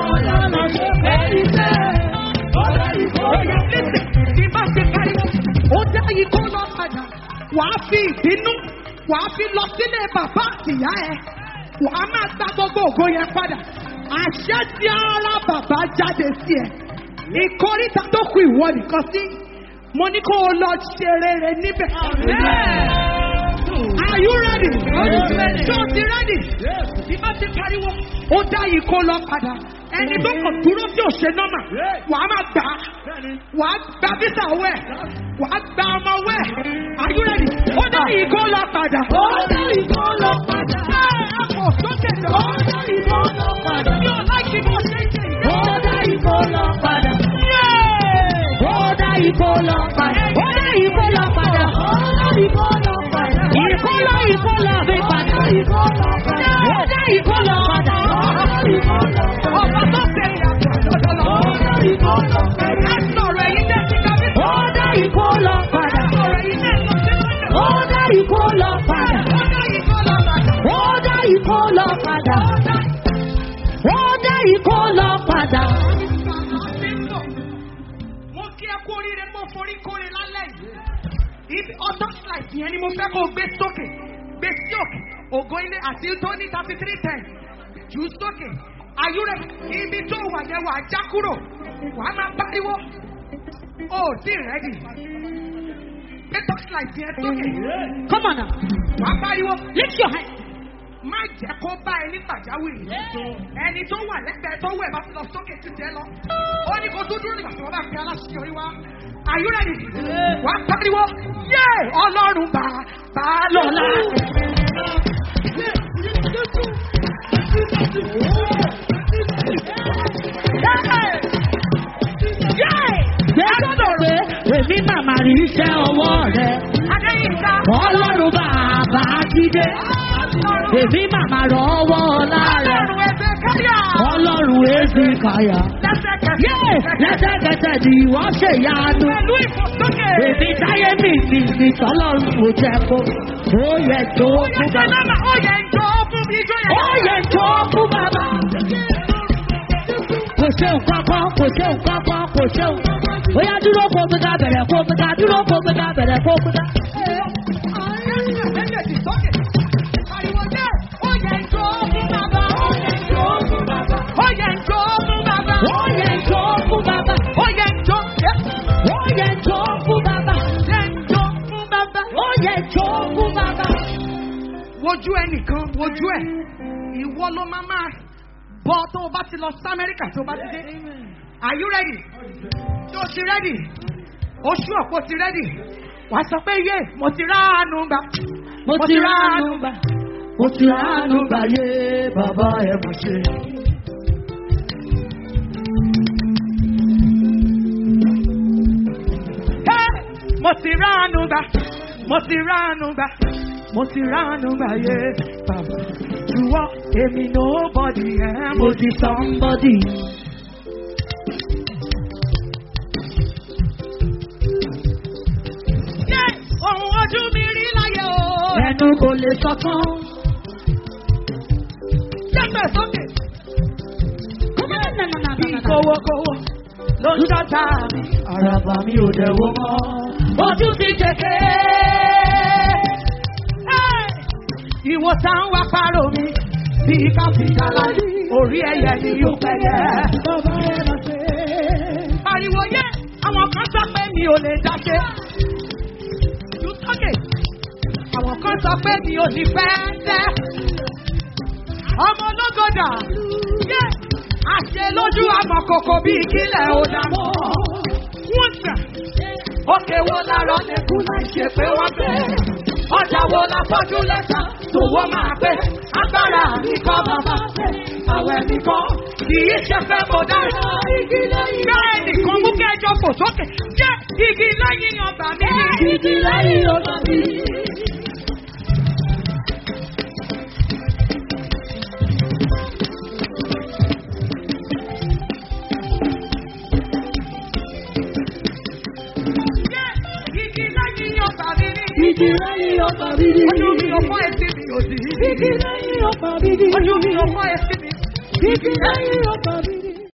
Oya lẹ́sẹ̀ tí bá ṣe pariwo. Ó dá ikú lọ padà. Wàá fi ìbínú. Wàá fi lọ sílé bàbá àtìyá ẹ. Wàá máa gba gbogbo ògo yẹn padà. Àṣẹ tí ara bàbá jáde sí ẹ. Ìkórìtà tó kù ìwọ nìkan sí. Mo ní kó o lọ ṣe rere níbẹ̀. Are you ready? Ṣé o ti ready? Bí bá ti pariwo, ó dá ikó lọ padà. Ẹni tó kàn dúró tí ò ṣe nọ́mà, wà á máa gbà á. Wà á gba bísà wẹ̀. Wà á gba ọmọ wẹ̀. Are you ready? Ó dá ikó lọ padà. Ó dá ikó lọ padà. Ṣé ẹ kò sókè lọ? Ó dá ikó lọ padà. Mi ò láìkí bó ṣe ń ṣe ìgbà. Ó dá ikó lọ padà. Yéé! Ó dá ikó lọ padà. Ó dá ìkó lọ padà. Ó dá ikó lọ padà. Ìkó lọ ìkó lọ fi padà. Ikó lọ padà. Ó dá ìkó lọ padà. Ó dá ikó lọ padà. Ọ̀pọ̀ tó lọ padà. Ó dá ikó lọ padà. mo kí ẹ kú oríire mo forí kóre lálẹ́ yìí. ibi ọtọ́ flight yẹn ni mo fẹ́ kó o gbé sókè gbé sí òkè ògo ilé àti tó ní thirty three ten jù ú sókè ayúrẹ ibi tó wà yẹn wà á já kúrò wàá máa pariwo ó tí rẹ́dì gbé torchlight yẹn sókè Come on now. wàá pariwo Lift your hand. má jẹ́ kó bá ẹ ní pàjáwìrì ẹni tó wà lẹ́gbẹ̀ẹ́ tó wẹ̀ bá ti lọ sókè ti tẹ́ lọ ó ní kó tó dúró nígbà tí wọ́n bá fi aláṣeyọrí wá are you ready wàá pariwo yé ọlọ́run bá bá lọ́la. Gbẹ́sọ̀dọ̀ pé èmi màmá rí iṣẹ́ ọwọ́ rẹ̀. Adéyínká Ọlọ́run bàbá jíde. Èmi màmá rọ́wọ́ ọlá rẹ̀. ọlọ́run ẹgbẹ́ káyà Ọlọ́run èsì kàyà. Yé! lẹ́sẹ̀kẹsẹ̀ Lẹ́sẹ̀kẹsẹ̀ ni wọ́n ṣe yanu. pẹ̀lú ìfòsókè. Èmi táyé mi mi mi tọ́lọ́run kò jẹ́ kó. Ó yẹ tó Ó yẹ fún jẹ́ bàbá. nọ́mbà ó yẹ jọ fún mi ijó yẹn. Ó yẹ tó fún bàbá. Kò ṣe nǹkan kan, kò ṣe nǹkan kan, kò ṣe nǹkan kan. Ó yá dúró kó gbéga bẹ̀rẹ̀ kó gbéga dúró kó gbéga bẹ̀rẹ̀ kó gbéga. Méjèèjì sókè. Pariwo jẹ́ ó yẹ jọ fún bàbá. Ó yẹ jọ fún bàbá. Ó yẹ jọ fún bàbá. Ó yẹ tó fún bàbá. Ó yẹ jọ Ó yẹ tó fún bàbá. yẹ jọ fún bàbá. Ó yẹ tó fún bàbá. Wojú ẹnìkan wojú ẹ̀. Ìwọ ló máa máa bọ́ tó o bá ti lọ sí Amẹ́ríkà tó o bá ti dé. Are you ready? Ṣé o ti ready? Oṣù ọ̀pọ̀ ti ready. Wà á sọ pé yé mo ti ránu gbà. Mo ti ránu gbà. Mo ti ránu gbà yé bàbá ẹ̀ mọ̀ ṣe. Hey! Mo ti ránu gbà. Mo ti ránu gbà. Mo ti ránu gbà yé bàbá. Ìwọ èmi nobody ẹ̀ Mo ti somebody. Yé! Ohun ojú mi rí láyé o. Ẹnu kò lè sọ tán. Jẹ́pẹ̀ sókè. Bí Kówókówó ló ń dọ́ta mi. Àràbà mi ò dẹ̀ wo mọ́. Ojú ti jẹ̀kẹ́. Hey! Ìwòsàn wá pàrọ̀ mi. Bí káfíńtà láyé, orí ẹyẹ ni yóò pẹ̀yẹ. Bàbá ẹ̀ mọ̀ ṣe. Ariwo yẹ, àwọn kan sọ pé mi ò lè dáṣe. Ju sókè. Àwọn kan sọ pé mi ò ní fẹ́ tẹ́. Ọmọ ológodà. Yẹ, àṣẹ lójú amọ̀kòkò bíi kílẹ̀ ò dàmọ́. Wọ́n gbà. Òkè wo lárọ́ lẹ́kùn láì ṣe pé wọ́n bẹ̀. Ọjà wo la fọ́jú lẹ́sà tòwó máa pé. Agbára mi kọ́ bàbá fẹ́. Àwẹ̀ mi kọ́ kì í ṣe fẹ́ mo dára. Igi lẹ́yìn. Bẹ́ẹ̀ nìkan mú kẹjọ fò sókè. Jẹ́ igi lẹ́yìn ọgbà mi. Igi lẹ́yìn ọgbà mi. Jẹ́ igi lẹ́yìn ọgbà mi. Igi lẹ́yìn ọgbà mi. Ojú mi ò fọ́ etí mi ò sí. Igi lẹ́yìn ọgbà mi. Ojú mi ò fọ́ etí mi. Igi lẹ́yìn ọgbà mi.